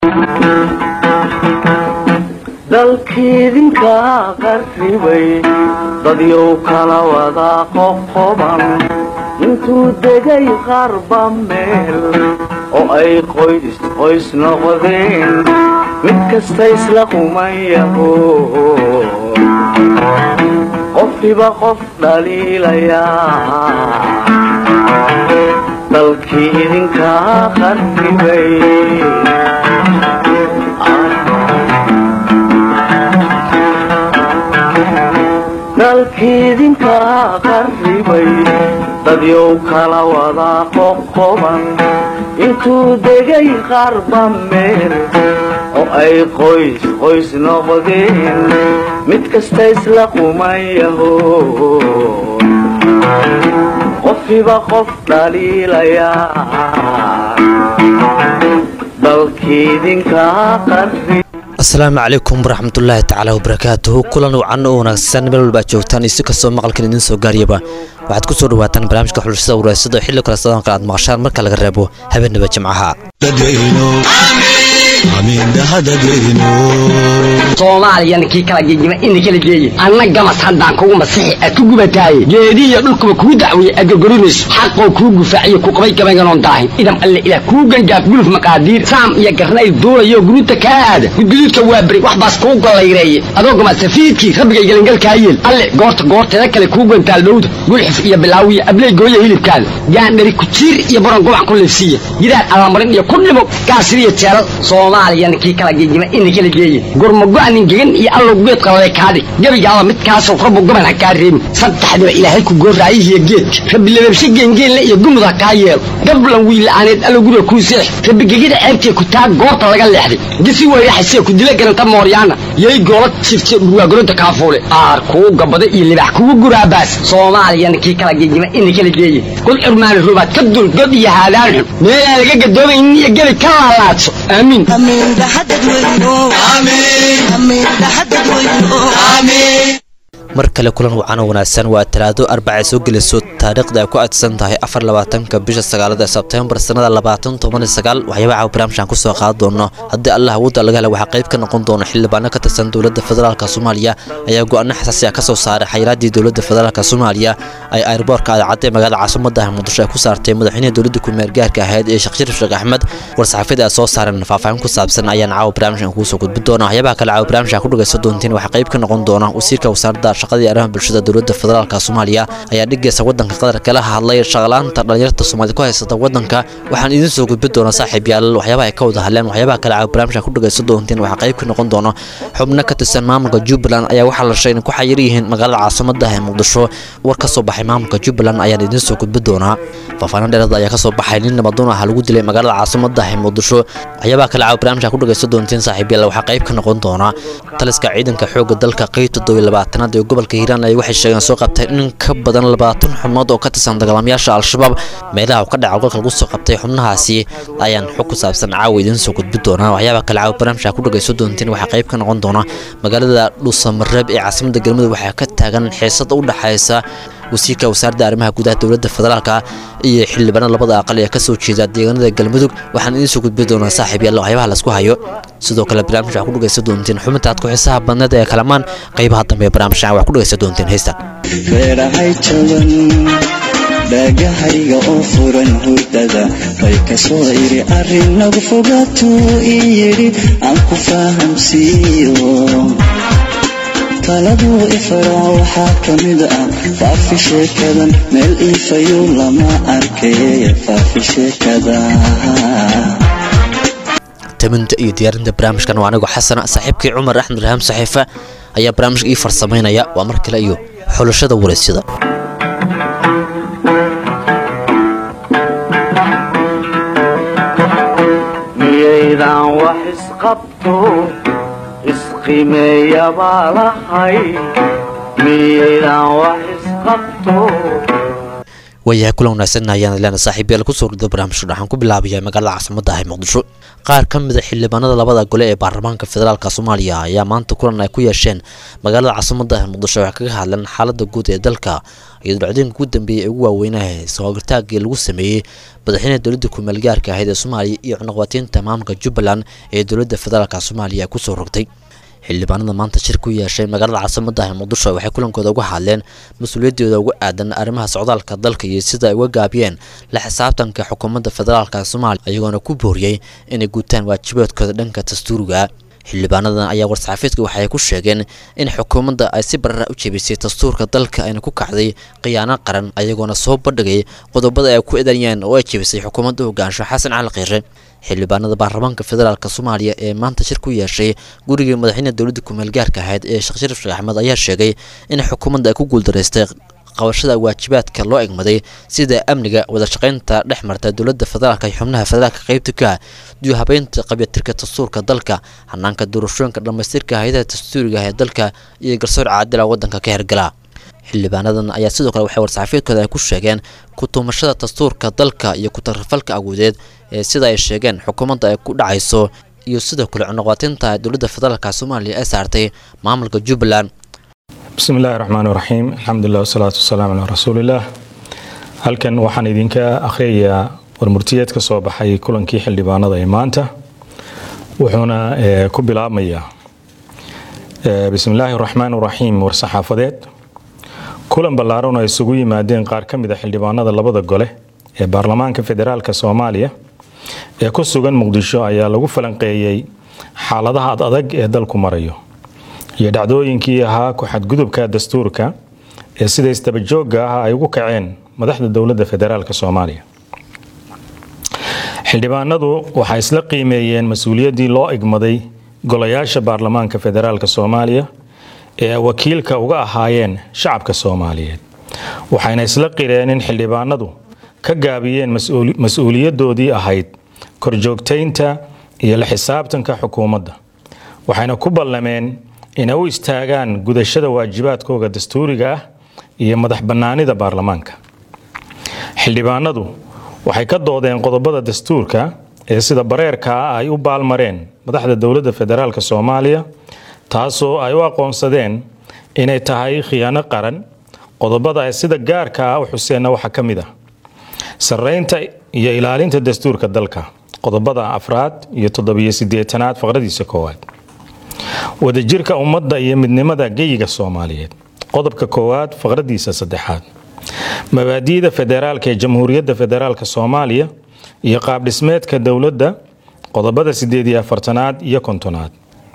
dalkiidinka qarribay dadyow kala wada qoqoban intuu degay qarba meel oo ay qoys qoys noqdeen mid kasta isla qumayaho qofkiba qof dhaliilayaa dalkii idinka qarribay dalkiidinka qarribay dadyow kala wada qoqoban intuu degay qarba meel oo ay qoys qoys noqdeen mid kasta isla qumayaho qofkiba qof dhaliilayaa dalkiidinka qarribay asalaamu calaykum waraxmatullaahi tacaala wabarakaatuhu kulan wacan oo wanaagsan meel walba aad joogtaan iyo si kastoo maqalkan idiin soo gaariyaba waxaad ku soo dhawaataan barnaamijka xulashada waraysada oo xilli kale sadanka aad maqashaan marka laga reebo habeenaba jimcaha soomaaliyana kii kala gegima ina kala geeye anna gamas haddaan kugu masixi aad ku gubataaye geedihiyo dhulkuba kuu dacweeye aad gorgorinayso xaqoo kuu gufaaciyo ku qabay gabaynganoon daahin idam alle ilaah kuu gangaaf guluf maqaadiir saam iyo garnayl duulayo guruuta kaa aada gudguduudka waa beri wax baas kuu gollayreeye adoo gamasafiidkii rabbigay gelangalkaa yeel alle goorta goorteeda kale kuu gantaal dhowda gulxif iyo bilaawiya abley gooya hilibkaada gaandhari kujiir iyo baron gubac ku liifsiiya gidaar allamarin iyo ku dhimo gaasiriyo jeelal soomaaliyana kii kala gegima ina kala geeye gurmago-nin gegan iyo allow geed qalale kaadhig gebigaaba midkaasoo rabbu goban ha kaa reebin saddexdiba ilaahay ku gooraayihiyo geedka rabbi lababshe geengeenle iyo gumud ha kaa yeelo gablan wiila'aaneed allow guriga kuu seex rabbi gegida ceebtee ku taa goorta laga leexday gisi weyraxasee ku dila garanta mooryaana yay goola jifte dhurwaagoronta kaafuule aar kuu gabada iyo libax kugu guraabaas soomaaliyana kii kala gegima ina kala geeye god curmaani rubaad ka dul god iyo haadaan xun meelaan laga gadoomaynin iyo gebi ka laalaadso aamiin mar kale kulan wacan oo wanaagsan waa talaado arbacay soo gelayso taariikhda ay ku aadsan tahay afar labaatanka bisha sagaalada sebtembar sannada labaatan toban iyo sagaal waxyaabaha barnaamijkan kusoo qaadi doono haddii allah awoodda laga hela waxaa qayb ka noqon doona xildhibaano ka tirsan dowladda federaalk soomaaliya ayaa go-aano xasaasi ah ka soo saaray xayiraaddii dowladda federaalk soomaaliya ay airboorka aadacadda ee magaalada caasimadda ah muqdisho ay ku saartay madaxweynaha dowladda ku-meelgaarka ahayd ee sheekh sharif sheekh axmed war-saxaafiyada ay soo saareen faahfaahin ku saabsan ayaan caawa barnaamijkan kugu soo gudbin doona waxyaabaha kale caawa barnaamijkan ku dhagaysan doontiin waxaa qayb ka noqon doona wasiirka wasaaradda shaqadii arrimaha bulshada dowladda federaalk soomaaliya ayaa dhigaysa waddanka qatar kala hadlay shaqalaanta dhalinyarta soomaalida ku haysata waddanka waxaan idiin soo gudbin doonaa saaxiib yaal waxyaabaha ay ka wada hadleen waxyaabaha kale caawa barnaamijkan ku dhagaysan doontiin waxaa qayb ka noqon doona xubno ka tirsan maamulka jubbaland ayaa waxaa la sheegay in ku xayir yihiin magaalada caasimadda ee muqdisho war ka soo baxay maamulka jubbaland ayaan idiin soo gudbin doonaa faahfaahin dheerada ayaa ka soo baxay nin nabadoon ah lagu dilay magaalada caasimadda ee muqdisho waxyaabaha kale caawa barnaamijkan ku dhagaysan doontiin saaxiib yaal waxaa qayb ka noqon doona taliska ciidanka xoogga dalka qeyb toddobiyo labaatanaad ee gobolka hiiraan ay waxay sheegeen soo qabtay in ka badan labaatan xubnood oo ka tirsan dagaalamayaasha al-shabaab meelaha uu ka dhaca golka lagu soo qabtay xubnahaasi ayaan xog ku saabsan caawa idiin soo gudbin doonaa waxyaabaha kale caawa barnaamijka ku dhagayso doontiin waxaa qayb ka noqon doona magaalada dhuusamareeb ee caasimadda galmudug waxaa ka taagan xiisada u dhaxaysa wasiirka wasaaradda arrimaha gudaha dowladda federaalka iyo xildhibaanada labada aqal ee kasoo jeeda deegaanada galmudug waxaan idiin soo gudbin doonaa saaxiib yaalla waxyaabaha laisku hayo sidoo kale barnaamij waxaa ku dhagaysan doontiin xubinta aad ku xiisaha badneed ee kalamaan qaybaha dambe ee barnaamijkan wax ku dhagaysan doontiin heystan feerahay jaban dhaagahayga oo furan hurdada bay ka soo iri arrin nagu fogaatuu ii yidhi aan ku fahamsiiyo taladuu ifaro waxaa ka mid ah faafi sheekadan meel iifayu lama arkay faafi sheekada taminta iyo diyaarinta barnaamijkan waa anigoo xasana saaxiibkii cumar axmed rahaam saxiife ayaa barnaamijka ii farsamaynaya waa mar kale iyo xulashada waraysyada miyaydan wax isqabto isqimeeya baa lahay miyaydan wax isqabto waayahay kulan wanaagsan ayaan leena saaxiib yaal kusoo rida barnaamijka waxaan ku bilaabayaa magaalada caasimadda ah ee muqdisho qaar ka mida xildhibaanada labada gole ee baarlamaanka federaalk soomaaliya ayaa maanta kulan ay ku yeesheen magaalada caasimada muqdisho waxay kaga hadleen xaalada guud ee dalka iyadoo dhacdooyinka ugu dambeeyay ee ugu waaweynaha soogartaagii lagu sameeyey madaxweynaha dowladda ku-meelgaarka ahayd ee soomaaliya iyo cunaqabatiinta maamulka jubbaland ee dowladda federaalk soomaaliya ay kusoo rogtay xildhibaanada maanta shir ku yeeshay magaalada caasimadaha muqdisho waxay kulankooda uga hadleen mas-uuliyaddooda uga aadan arrimaha socdaalka dalka iyo sida ay uga gaabiyeen la xisaabtanka xukuumadda federaalk soomaaliya iyagoona ku booriyey inay guutaan waajibaadkooda dhanka dastuuriga xildhibaanadan ayaa war-saxaafiedka waxay ku sheegeen in xukuumadda ay si barara u jebisay dastuurka dalka ayna ku kacday khiyaano qaran ayagoona soo bandhigay qodobada ay ku eedanayeen oo ay jebisay xukuumadda hogaansho xasan cali khiire xildhibaanada baarlamaanka federaalk soomaaliya ee maanta shir ku yeeshay gurigii madaxweynaha dowladda ku-meelgaarka ahayd ee sheekh sharif sheekh axmed ayaa sheegay in xukuumadda ay ku guuldaraystay qabashada waajibaadka loo egmaday sida amniga wadashaqaynta dhex marta dowladda federaalk iyo xubnaha federaalka qeybta ka diyo habeynta qabyatirka dastuurka dalka hanaanka doorashooyinka dhammaystirka hay-adaha dastuuriga ee dalka iyo garsoor caadila wadanka ka hergala xildhibaanadan ayaa sidoo kale waxay war-saxaafiedkooda ay ku sheegeen ku-tuumashada dastuurka dalka iyo ku-tarafalka awoodeed ee sida ay sheegeen xukuumadda ay ku dhacayso iyo sidoo kale cunuqatinta dowladda federaalk soomaaliya ee saartay maamulka jubbaland bismi illaahi raxmaan raxiim alxamdulilah wasalaatu wasalaamu calaa rasuulillaah halkan waxaan idinka akhriyayaa warmurtiyeed ka soo baxay kulankii xildhibaanada ee maanta wuxuuna ku bilaabmayaa bismi illaahi raxmaan raxiim war-saxaafadeed kulan ballaaran oo isugu yimaadeen qaar ka mid a xildhibaanada labada gole ee baarlamaanka federaalk soomaaliya ee ku sugan muqdisho ayaa lagu falanqeeyey xaaladaha ad adag ee dalku marayo iyo dhacdooyinkii ahaa ku-xadgudubka dastuurka ee sida isdabajoogga ah ay ugu kaceen madaxda dowladda federaalk soomaaliya xildhibaanadu waxay isla qiimeeyeen mas-uuliyaddii loo igmaday golayaasha baarlamaanka federaalk soomaaliya ee wakiilka uga ahaayeen shacabka soomaaliyeed waxayna isla qireen in xildhibaanadu ka gaabiyeen mas-uuliyaddoodii ahayd korjoogtaynta iyo la xisaabtanka xukuumadda waxayna ku ballameen inay u istaagaan gudashada waajibaadkooga dastuuriga ah iyo madax bannaanida baarlamaanka xildhibaanadu waxay ka doodeen qodobada dastuurka ee sida bareerka ah ay u baalmareen madaxda dowladda federaalk soomaaliya taasoo ay u aqoonsadeen inay tahay khiyaano qaran qodobada ay sida gaarka ah u xuseenna waxaa ka mid ah sarreynta iyo ilaalinta dastuurka dalka qodobada afraad iyo toddobiyo siddeetanaad faqradiisa koowaad wadajirka ummadda iyo midnimada geyiga soomaaliyeed qodobka koowaad faqradiisa saddexaad mabaadi'da federaalka ee jamhuuriyadda federaalk soomaaliya iyo qaabdhismeedka dowladda qodobada sideed iyo afartanaad iyo kontonaad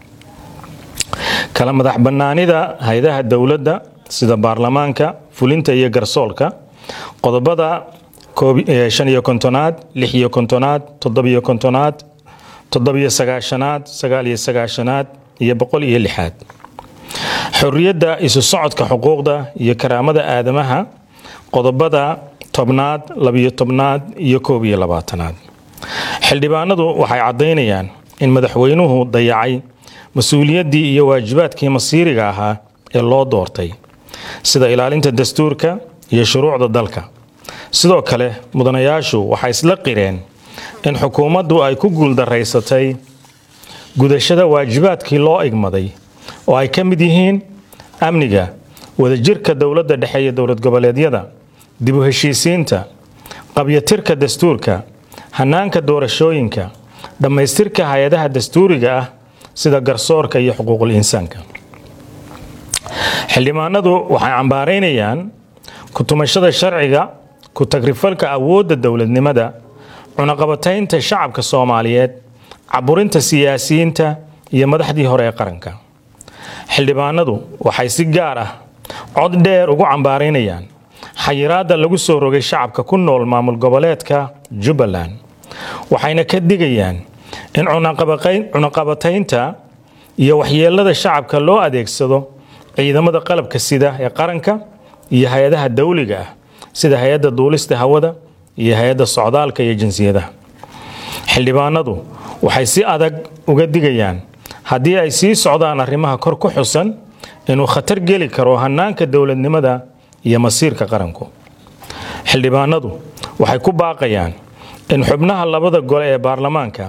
kala madax bannaanida hay-adaha dowladda sida baarlamaanka fulinta iyo garsoolka qodobada shan iyo kontonaad lix iyo kontonaad toddobiyo kontonaad toddobiyo sagaashanaad sagaal iyo sagaashanaad iyo boqol iyo lixaad xorriyadda isu socodka xuquuqda iyo karaamada aadamaha qodobada tobnaad labiyo tobnaad iyo koob iyo labaatanaad xildhibaanadu waxay caddaynayaan in madaxweynuhu dayacay mas-uuliyaddii iyo waajibaadkii masiiriga ahaa ee loo doortay sida ilaalinta dastuurka iyo shuruucda dalka sidoo kale mudanayaashu waxay isla qireen in xukuumaddu ay ku guuldaraysatay gudashada waajibaadkii loo igmaday oo ay ka mid yihiin amniga wadajirka dowladda dhexe iyo dowlad goboleedyada dib u heshiisiinta qabyatirka dastuurka hanaanka doorashooyinka dhammaystirka hay-adaha dastuuriga ah sida garsoorka iyo xuquuqul insaanka xildhibaanadu waxay cambaaraynayaan ku-tumashada sharciga ku-tagrifalka awoodda dowladnimada cunaqabataynta shacabka soomaaliyeed caburinta siyaasiyiinta iyo madaxdii hore ee qaranka xildhibaanadu waxay si gaar ah cod dheer ugu cambaaraynayaan xayiraadda lagu soo rogay shacabka ku nool maamul goboleedka jubbaland waxayna ka digayaan in cunaqabataynta iyo waxyeelada shacabka loo adeegsado ciidamada qalabka sida ee qaranka iyo hay-adaha dawliga ah sida hay-adda duulista hawada iyo hay-adda socdaalka iyo jinsiyadaha xildhibaanadu waxay si adag uga digayaan haddii ay sii socdaan arrimaha kor ku xusan inuu khatar geli karo hanaanka dowladnimada iyo masiirka qaranku xildhibaanadu waxay ku baaqayaan in xubnaha labada gole ee baarlamaanka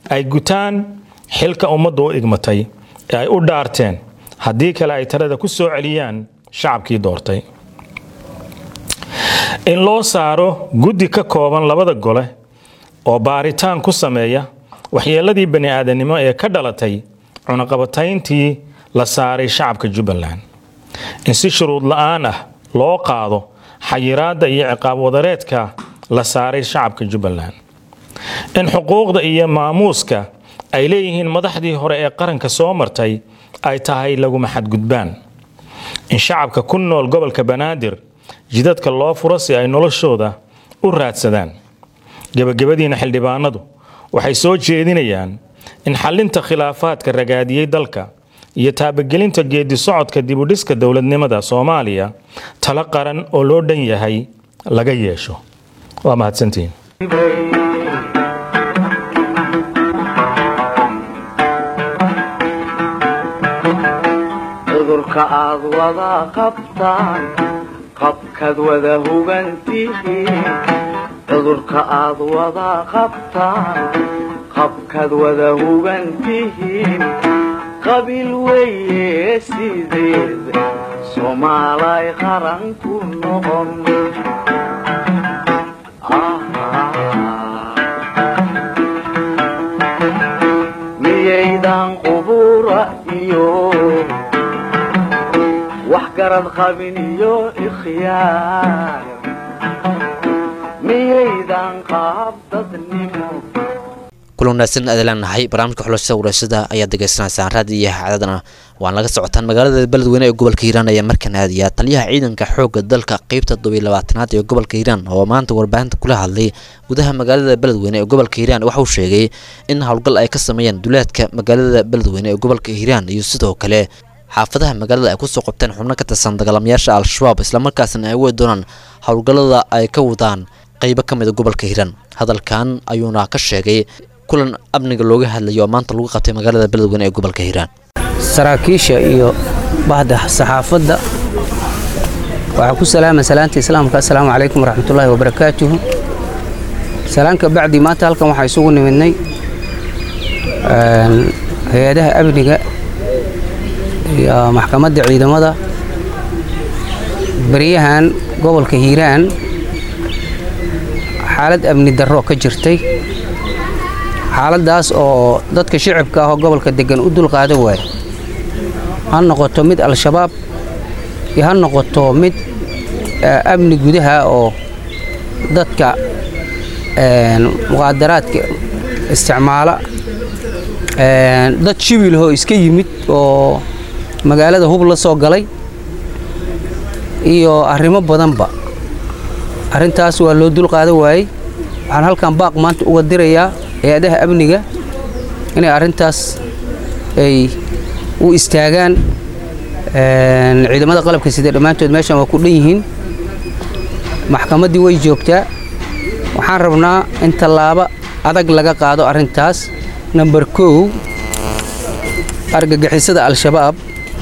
ay gutaan xilka ummaddu u igmatay ee ay u dhaarteen haddii kale ay talada ku soo celiyaan shacabkii doortay in loo saaro guddi ka kooban labada gole oo baaritaan ku sameeya waxyeeladii bani aadamnimo ee ka dhalatay cunaqabatayntii la saaray shacabka jubbaland in si shuruud la-aan ah loo qaado xayiraadda iyo ciqaab wadareedka la saaray shacabka jubbaland in xuquuqda iyo maamuuska ay leeyihiin madaxdii hore ee qaranka soo martay ay tahay laguma xadgudbaan in shacabka ku nool gobolka banaadir jidadka loo furo si ay noloshooda u raadsadaan gebagabadiina xildhibaanadu waxay soo jeedinayaan in xalinta khilaafaadka ragaadiyey dalka iyo taabagelinta geedi socodka dibudhiska dowladnimada soomaaliya talo qaran oo loo dhan yahay laga yeesho waa mahadsantihiin cudurka aad wada qabtaan qabkaad wada hugantihiin cudurka aad wada qabtaan qabkaad wada hugantihiin qabiil weeye sideed soomaalay qaran ku noqon miyaydan qubura iyo wax garad qabin iyo ikhyaar miyaydan qaab dadnimo kulan wanaagsan aad leenahay barnaamijka xulashada warashada ayaad degeysanaysaan raadi iyo xaadadana waan laga socotaan magaalada beledweyne ee gobolka hiiraan ayaa markan aadaya taliyaha ciidanka xoogga dalka qeybta todobiyo labaatanaad ee gobolka hiiraan oo maanta warbaahinta kula hadlay gudaha magaalada beledweyne ee gobolka hiiraan waxauu sheegay in howlgal ay ka sameeyeen duleedka magaalada beledweyne ee gobolka hiiraan iyo sidoo kale xaafadaha magaalada ay kusoo qabteen xubno ka tirsan dagaalamayaasha al-shabaab islamarkaasna ay wey doonaan howlgallada ay ka wadaan qeybo ka mida gobolka hiiraan hadalkan ayuuna ka sheegay kulan amniga looga hadlayo oo maanta lagu qabtay magaalada beledweyne ee gobolka hiiraan saraakiisha iyo bahda saxaafadda waxaa ku salaama salaanta islaamka assalaamu calaykum waraxmatullaahi wabarakaatuhu salaanka bacdi maanta halkan waxaa isugu nimidnay hay-adaha amniga iyo maxkamadda ciidamada beryahan gobolka hiiraan xaalad amni darro ka jirtay xaaladdaas oo dadka shicibka ah oo gobolka deggan u dulqaadan waaya ha noqoto mid al-shabaab iyo ha noqoto mid amni gudaha oo dadka muqaadaraadka isticmaala dad shibilhoo iska yimid oo magaalada hub la soo galay iyo arrimo badanba arrintaas waa loo dulqaadan waayey waxaan halkan baaq maanta uga dirayaa hay-adaha amniga inay arrintaas ay u istaagaan ciidamada qalabka sida dhammaantood meeshan waa ku dhan yihiin maxkamaddii way joogtaa waxaan rabnaa in tallaabo adag laga qaado arrintaas namber kow argagixisada al-shabaab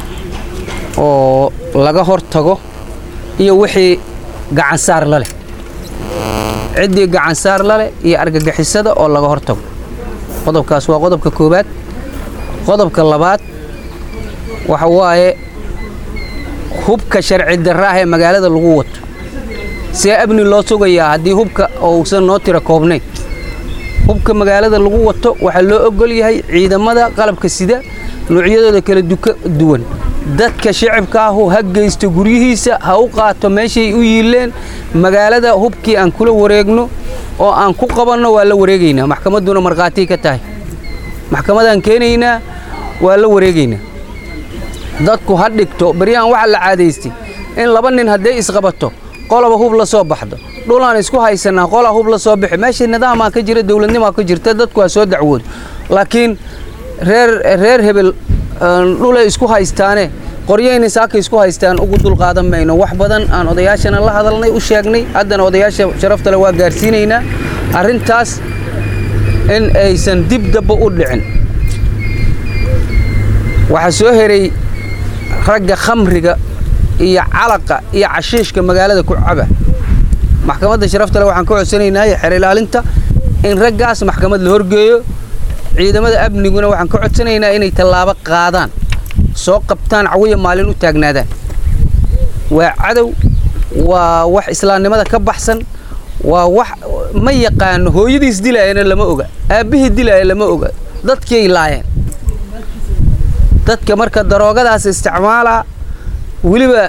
oo laga hor tago iyo wixii gacansaar la leh ciddii gacansaar la leh iyo argagixisada oo laga hor tago qodobkaas waa qodobka koowaad qodobka labaad waxa waaye hubka sharci darraah ee magaalada lagu wato see amni loo sugayaa haddii hubka uusan noo tira koobnayn hubka magaalada lagu wato waxaa loo ogol yahay ciidamada qalabka sida noocyadooda kala duwan dadka shicibka ahu ha geysto guryihiisa ha u qaato meeshay u yiileen magaalada hubkii aan kula wareegno oo aan ku qabanno waa la wareegaynaa maxkamadduna markhaatii ka tahay maxkamadaan keenaynaa waa la wareegaynaa dadku ha dhigto baryahan waxaa la caadaystay in laba nin hadday isqabato qolaba hub la soo baxdo dhulaan isku haysanaa qolaa hub la soo bixi meesha nidaamaa ka jira dowladnimaa ka jirta dadku ha soo dacwoodo laakiin reer reer hebel dhulay isku haystaane qoryayna saaka isku haystaan ugu dulqaadan mayno wax badan aan odayaashana la hadalnay u sheegnay haddana odayaasha sharaftale waa gaarsiinaynaa arrintaas in aysan dib dabba u dhicin waxaa soo heray ragga khamriga iyo calaqa iyo cashiishka magaalada ku caba maxkamadda sharaftale waxaan ka codsanaynaa xeer ilaalinta in raggaas maxkamad la horgeeyo ciidamada amniguna waxaan ka codsanaynaa inay tallaabo qaadaan soo qabtaan cawiya maalin u taagnaadaan waa cadow waa wax islaamnimada ka baxsan waa wax ma yaqaano hooyadiis dilaayana lama oga aabbihii dilaaya lama oga dadkiay laayeen dadka marka daroogadaas isticmaalaa weliba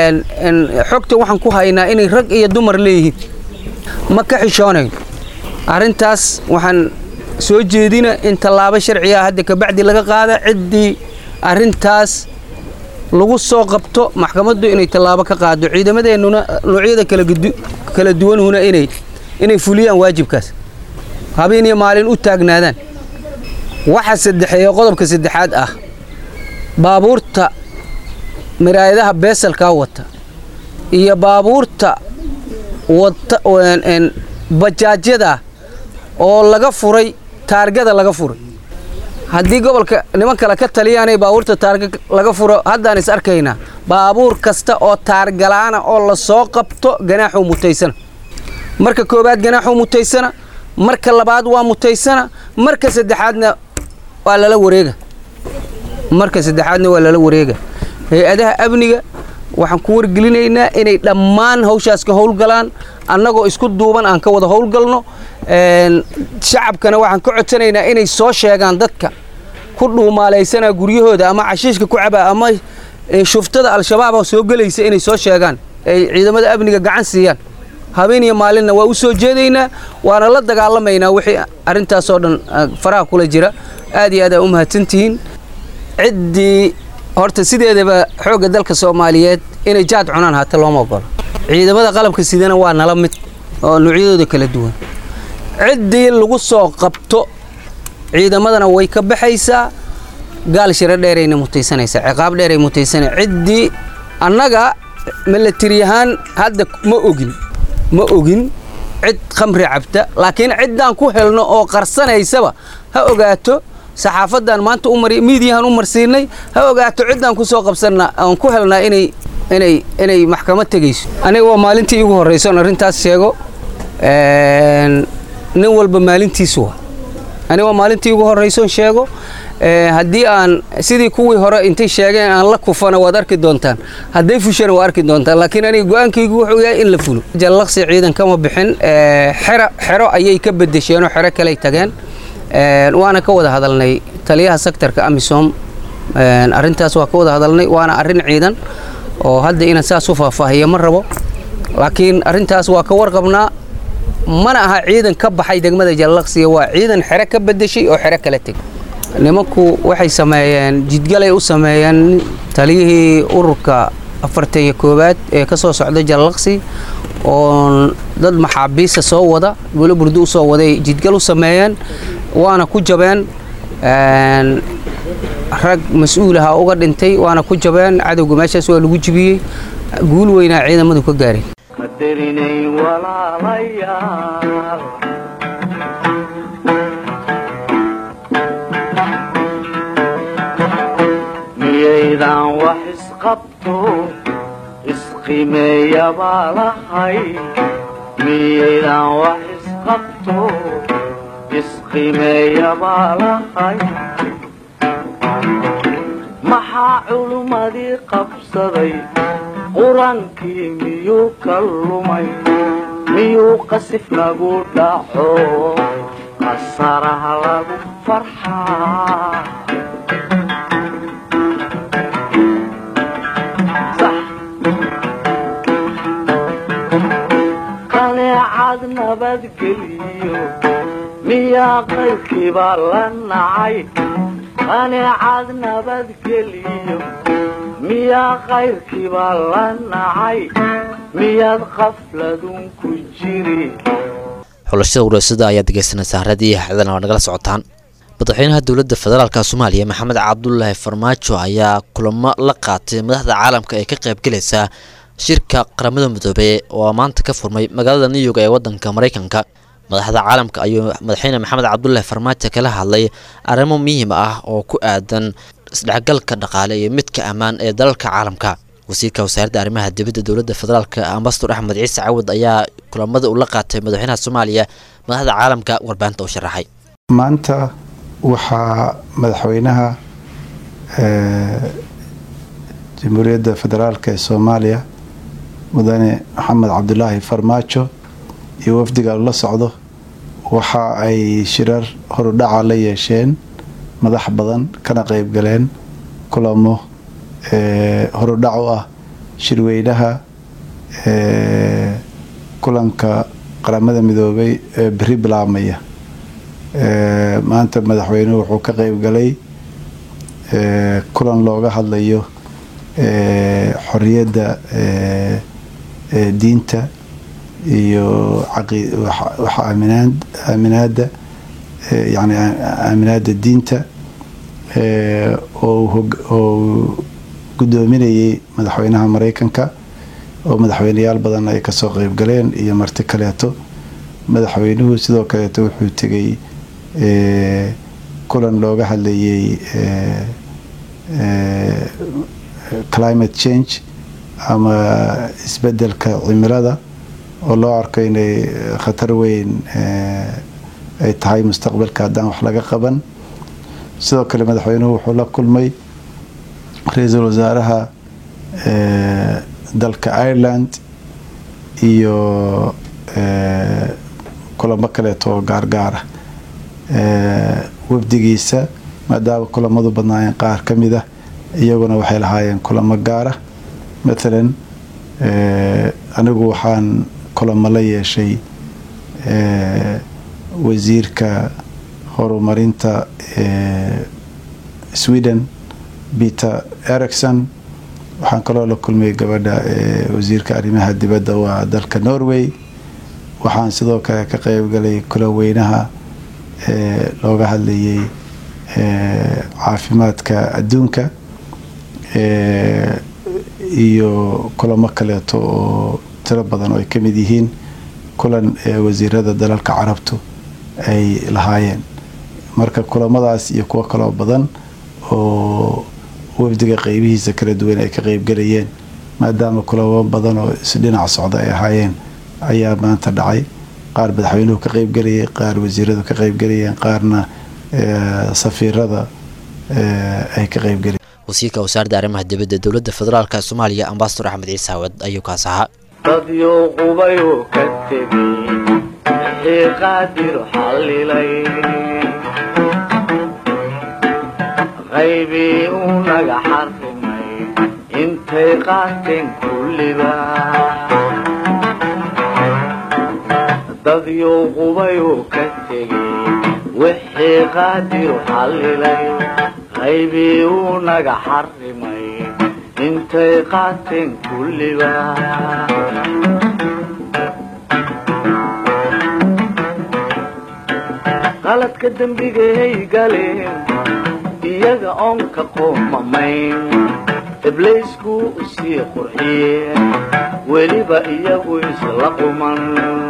xogta waxaan ku haynaa inay rag iyo dumar leeyihiin ma ka xishoonayno arrintaas waxaan soo jeedina in tallaabo sharciga hadda kabacdi laga qaada ciddii arrintaas lagu soo qabto maxkamaddu inay tallaabo ka qaado ciidamadeennuna noocyada kala duwanhuna inay inay fuliyaan waajibkaas habeen iyo maalin u taagnaadaan waxa saddexeeya qodobka saddexaad ah baabuurta miraayadaha beesalkaa wata iyo baabuurta wata bajaajyada oo laga furay taargada laga furay haddii gobolka niman kale ka taliyaanay baabuurta taarga laga furo haddaan is arkaynaa baabuur kasta oo taargalaana oo la soo qabto ganaaxuu mutaysana marka koowaad ganaaxuu mutaysana marka labaad waa mutaysana marka saddexaadna waa lala wareega marka saddexaadna waa lala wareega hay-adaha amniga waxaan ku wargelinaynaa inay dhammaan hawshaas ka howlgalaan annagoo isku duuban aan ka wada howlgalno shacabkana waxaan ka codsanaynaa inay soo sheegaan dadka ku dhuumaalaysana guryahooda ama cashiishka ku caba ama shuftada al-shabaaba soo gelaysa inay soo sheegaan ay ciidamada amniga gacan siiyaan habeen iyo maalinna waa u soo jeedaynaa waana la dagaalamaynaa wixii arrintaasoo dhan faraha kula jira aad iyo aad aa u mahadsantihiin ciddii horta sideedaba xoogga dalka soomaaliyeed inay jaad cunaan haata looma ogolo ciidamada qalabka sidana waa nala mid oo noocyadooda kala duwan ciddii lagu soo qabto ciidamadana way ka baxaysaa gaal shiro dheerayna mutaysanaysaa ciqaab dheeray mutaysana ciddii annaga milatari ahaan hadda ma ogin ma ogin cid khamri cabta laakiin ciddaan ku helno oo qarsanaysaba ha ogaato saxaafadan maanta miidiyahan u marsiinay ha ogaato ciddaan ku soo qabsanna aan ku helnaa inay inay inay maxkamad tegayso aniga waa maalintii igu horraysoon arrintaas sheego nin walba maalintiisu waa aniga waa maalintii igu horraysoon sheego haddii aan sidii kuwii hore intay sheegeen aan la kufana waad arki doontaan hadday fushana waa arki doontaan laakiin aniga go-aankaygu wuxuu yahay in la fulo jallaqsi ciidan kama bixin xero xero ayay ka bedesheenoo xero kaley tageen waana ka wada hadalnay taliyaha sektarka amisom arrintaas waa ka wada hadalnay waana arrin ciidan oo hadda inaan saas u faahfaahiya ma rabo laakiin arrintaas waa ka warqabnaa mana aha ciidan ka baxay degmada jallaqsiga waa ciidan xero ka bedeshay oo xero kala tegay nimanku waxay sameeyeen jidgalay u sameeyeen taliyihii ururka afartan iyo koowaad ee ka soo socda jallaqsi oo dad maxaabiista soo wada guulo burdo u soo waday jidgal u sameeyeen waana ku jabeen rag mas-uulaha uga dhintay waana ku jabeen cadowga meeshaas waa lagu jibiyey guul weynaa ciidamadu ka gaareen qadarinayn walaalayaal miyaydan wax isqabto isqimeeya baa lahay miyaydan wax isqabto isqimeeya baa lahay maxaa culummadii qabsaday qur-aankii miyuu ka lumay miyuu qasif nagu dhaco qasaraha lagu farxaa qaneecad nabadgeliyo miyaa qaybkiibaa la nacay qaneecad nabadgeliyo miyaa qayrkiibaa la nacay miyaad qafladun ku jiri xulashada waraasada ayaad dhegeysanaysaa haradii xidana waa nagala socotaan madaxweynaha dowladda federaalka soomaaliya maxamed cabdulaahi farmaajo ayaa kulamo la qaatay madaxda caalamka ee ka qaybgelaysa shirka qaramada midoobey oo maanta ka furmay magaalada new york ee wadanka maraykanka madaxda caalamka ayuu madaxweyne maxamed cabdulaahi farmaajo kala hadlay arrimo muhiim ah oo ku aadan isdhexgalka dhaqaale iyo midka ammaan ee dalalka caalamka wasiirka wasaaradda arrimaha dibadda dowladda federaalk ambasador axmed ciise cawad ayaa kulamada ula qaatay madaxweynaha soomaaliya madaxda caalamka warbaahinta u sharaxay maanta waxaa madaxweynaha jamhuuriyadda federaalk ee soomaaliya mudane maxamed cabdulaahi farmaajo iyo wafdiga la socdo waxa ay shirar horudhaca la yeesheen madax badan kana qeyb galeen kulamo horudhac u ah shirweynaha kulanka qaramada midoobay ee beri bilaabmaya maanta madaxweynuhu wuxuu ka qeyb galay kulan looga hadlayo xoriyadda diinta iyo waxa aaminaada yani aaminaada diinta oo gudoominayay madaxweynaha mareykanka oo madaxweyneyaal badan ay kasoo qeyb galeen iyo marti kaleeto madaxweynuhu sidoo kaleeto wuxuu tegay kulan looga hadlayay climate change ama isbedelka cimilada oo loo arko inay khatar weyn ay tahay mustaqbalka haddaan wax laga qaban sidoo kale madaxweynuhu wuxuu la kulmay ra-iisul wasaaraha dalka ireland iyo kulamo kaleeto oo gaargaara wafdigiisa maadaama kulamadu badnaayeen qaar ka mid ah iyaguna waxay lahaayeen kulamo gaara mathalan anigu waxaan kulamo la yeeshay wasiirka horumarinta sweden peter ericson waxaan kaloo la kulmay gabadha wasiirka arrimaha dibadda waa dalka norway waxaan sidoo kale ka qeyb galay kulan weynaha looga hadlayay caafimaadka adduunka iyo kulamo kaleeto oo tiro badan oo ay ka mid yihiin kulan wasiirada dalalka carabtu ay lahaayeen marka kulamadaas iyo kuwo kaloo badan oo wafdiga qeybihiisa kala duwan ay ka qeybgalayeen maadaama kulamo badan oo isdhinac socda ay ahaayeen ayaa maanta dhacay qaar madaxweynuhu ka qeybgalayay qaar wasiiradu ka qeybgalayeen qaarna safiirada ay ka qeybgalayeen wasiirka wasaaradda arrimaha dibadda dowladda federaalk soomaaliya ambasador axmed ciise hawad ayuu kaas ahaa dadyo qubayuu ka tegay wixii qaadir xallilay qaybii uu naga xarrimay intay qaateen kulliba dadyo qubayuu ka tegay wixii qaadir xallilay qaybii uu naga xarrimay intay qaateen kulliba qaladka dembigay galeen iyaga oon ka qoomamayn ibliisku u sii qurxiyeen weliba iyagu isla quman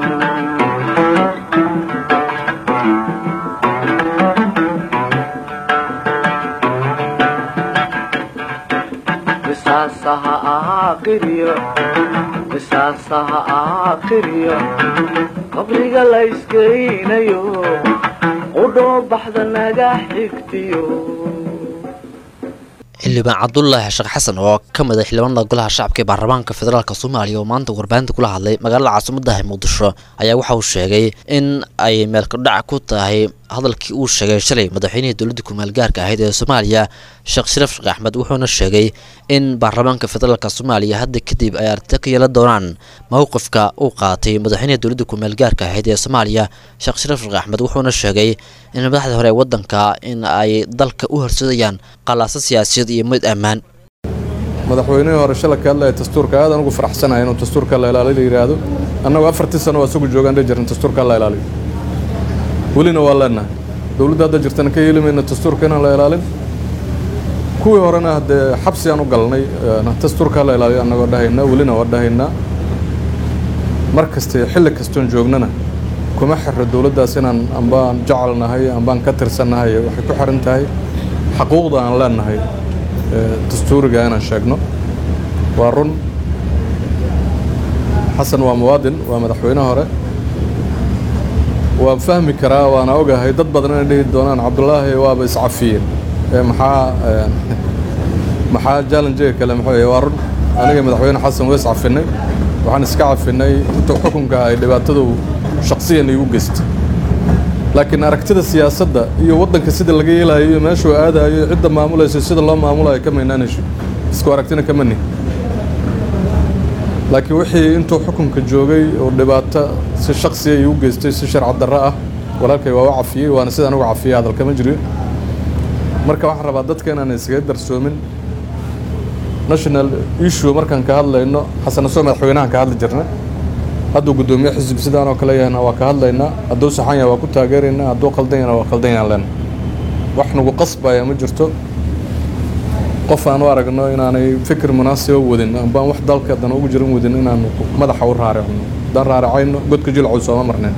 qisaasaha ahaa qiryo qisaasaha ahaa qiryo qabriga la iskeynayo qudhoo baxda naga xigtiyo xildhibaan cabdulaahi sheekh xasan oo ka mid a xildhibaanada golaha shacabka ee baarlamaanka federaalk soomaaliya oo maanta warbaahinta kula hadlay magaalada caasimaddahi muqdisho ayaa waxa uu sheegay in ay meelkadhac ku tahay hadalkii uu sheegay shalay madaxweynihii dowladda kumeel gaarka ahayd ee soomaaliya sheekh shariif sheekh axmed wuxuuna sheegay in baarlamaanka federaalk soomaaliya hadda kadib ay aragti ka yeelan doonaan mowqifka uu qaatay madaxweynihii dowladda kumeel gaarka ahayd ee soomaaliya sheekh shariif sheekh axmed wuxuuna sheegay in madaxda hore ee waddanka in ay dalka u horseedayaan qalaasa siyaasiyad iyo mid ammaan madaxweynihii hore shala ka hadlaya dastuurka aad aan ugu faraxsanahay inuu dastuurka la ilaaliyo la yidhaahdo annagu afartii sano waa isagu joogaan dha jiran dastuurka la ilaaliyo welina waa leenahay dowladda hadda jirtana ka yeeli mayna dastuurka inaan la ilaalin kuwii horena haddee xabsi aan u galnay dastuurka la ilaaliyo annagoo dhahaynaa welina waa dhahaynaa mar kaste xilli kastoon joognana kuma xirro dowladdaas inaan ambaan jecelnahay ambaan ka tirsannahay waxay ku xiran tahay xaquuqda aan leenahay dastuuriga inaan sheegno waa run xasan waa muwaadin waa madaxweyne hore waan fahmi karaa waana ogahay dad badan inay dhihi doonaan cabdulaahi waaba iscafiyeen ee maxaa maxaa jallenjiga kale muxuu yahay waa run aniga madaxweyne xasan waa iscafinay waxaan iska cafinay inta xukunka ay dhibaatadu shaksiyan iigu geystay laakiin aragtida siyaasadda iyo waddanka sida laga yeelayo iyo meeshuu aadayo cidda maamulayso sida loo maamulayo ka maynaanayso isku aragtina kama nihin laakiin wixii intuu xukunka joogay oo dhibaato si shaksiya iigu geystay si sharci darro ah walaalkay waa u cafiyey waana sidaan uga cafiyey hadal kama jiro marka waxaan rabaa dadka inaan iskaga darsoomin national issue markaan ka hadlayno xasan asoo madaxweynahan ka hadli jirna hadduu guddoomiye xisbi sidaan oo kale yahayna waa ka hadlaynaa hadduu saxan yahay waa ku taageeraynaa hadduu qaldan yahayna waa qaldan yahan lena wax nagu qasbaya ma jirto qof aan u aragno inaanay fikir munaasiba wadin ambaan wax dalka dan ugu jiran wadin inaan madaxa u raaricno haddaan raaricayno godka jilcow sooma marneen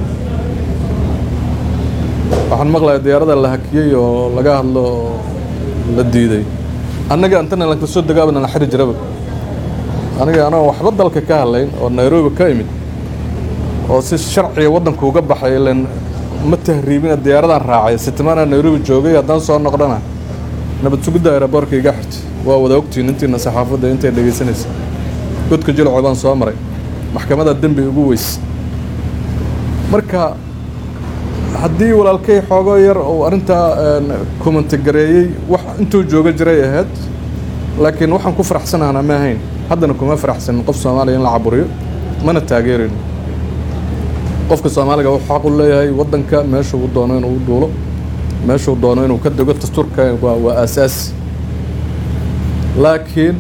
waxaan maqlayaa diyaarada la hakiyey oo laga hadlo oo la diiday annaga antana lanka soo degaabana la xiri jiraba aniga anoo waxba dalka ka hadlayn oo nairobi ka imid oo si sharciga waddanka uga baxay ilan ma tahriibina diyaaradaan raacay sitimaana nairobi joogay haddaan soo noqdana nabad sugidda aeroboorka iga xirtay waa wada ogtiin intiina saxaafadda intay dhegaysanaysa godka jilco baan soo maray maxkamadda dembi ugu weys marka haddii walaalkay xoogo yar uu arrintaa kumantigareeyey wax intuu jooga jiray ahayd laakiin waxaan ku faraxsanahnaa ma ahayn haddana kuma faraxsanin qof soomaaliya in la caburiyo mana taageerayno qofka soomaaliga wuxuu xaq u leeyahay waddanka meeshuu doono inuu u duulo meeshuu doono inuu ka dego dastuurka waa waa aasaasi laakiin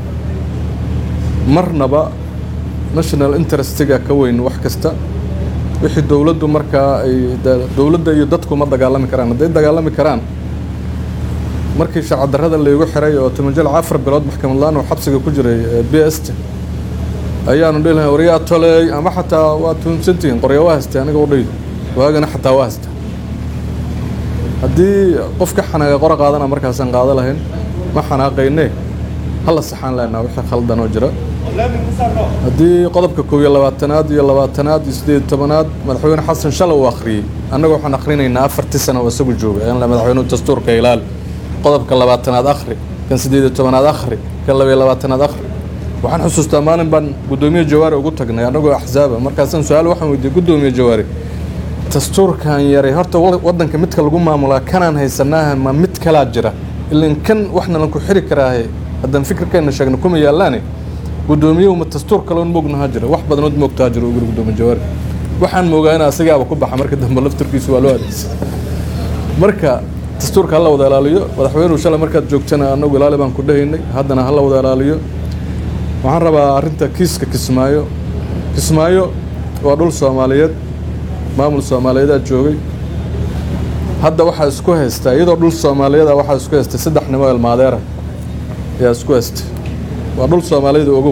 marnaba national interestiga ka weyn wax kasta wixii dowladdu markaa ay dowladda iyo dadku ma dagaalami karaan hadday dagaalami karaan markii sharcadarrada laygu xiray oo timajal afar bilood maxkamad laan oo xabsiga ku jiray b s t ayaanu dhihi lahay waryaa toleey ama xataa waa tuunsantihiin qorya waa haystay aniga udhaydo waagana xataa waa haysta haddii qof ka xanaaga qora qaadana markaasaan qaado lahayn ma xanaaqayne hala saxaan lehnaa wixii khaldan oo jira haddii qodobka koob iyo labaatanaad iyo labaatanaad iyo siddeed iyo tobanaad madaxweyne xasan shalay uu akhriyey annaga waxaan akhrinaynaa afartii sano oo isagu jooga in madaxweynuhu dastuurka ilaali qodobka labaatanaad akhri kan siddeed iyo tobanaad akhri kan laba iyo labaatanaad akhri waxaan xusuustaa maalin baan guddoomiye jawaari ugu tagnay annagoo axsaaba markaasaan su-aal waxaan weydiiyey guddoomiye jawaari dastuurkan yaray horta waddanka midka lagu maamulaa kanaan haysanaaha ma mid kalaa jira ilan kan waxna lanku xiri karaahe haddaan fikirkeenna sheegno kuma yaallaane guddoomiye uma dastuur kaloon moognaha jira wax badanood moogtaa jira uguri guddoomiye jawaari waxaan moogaa in asigaaba ku baxa marka dambe laftarkiisu waa loo adeegsa marka dastuurka hala wada ilaaliyo madaxweynuhu shalay markaad joogtana annagu ilaali baan ku dhahaynay haddana hala wada ilaaliyo waxaan rabaa arrinta kiiska kismaayo kismaayo waa dhul soomaaliyeed maamul soomaaliyeedaa joogay hadda waxaa isku haystaa iyadoo dhul soomaaliyeeda waxaa isku haystay saddex nimo ilmaadeera ayaa isku haystay waa dhul soomaaliyeed ogow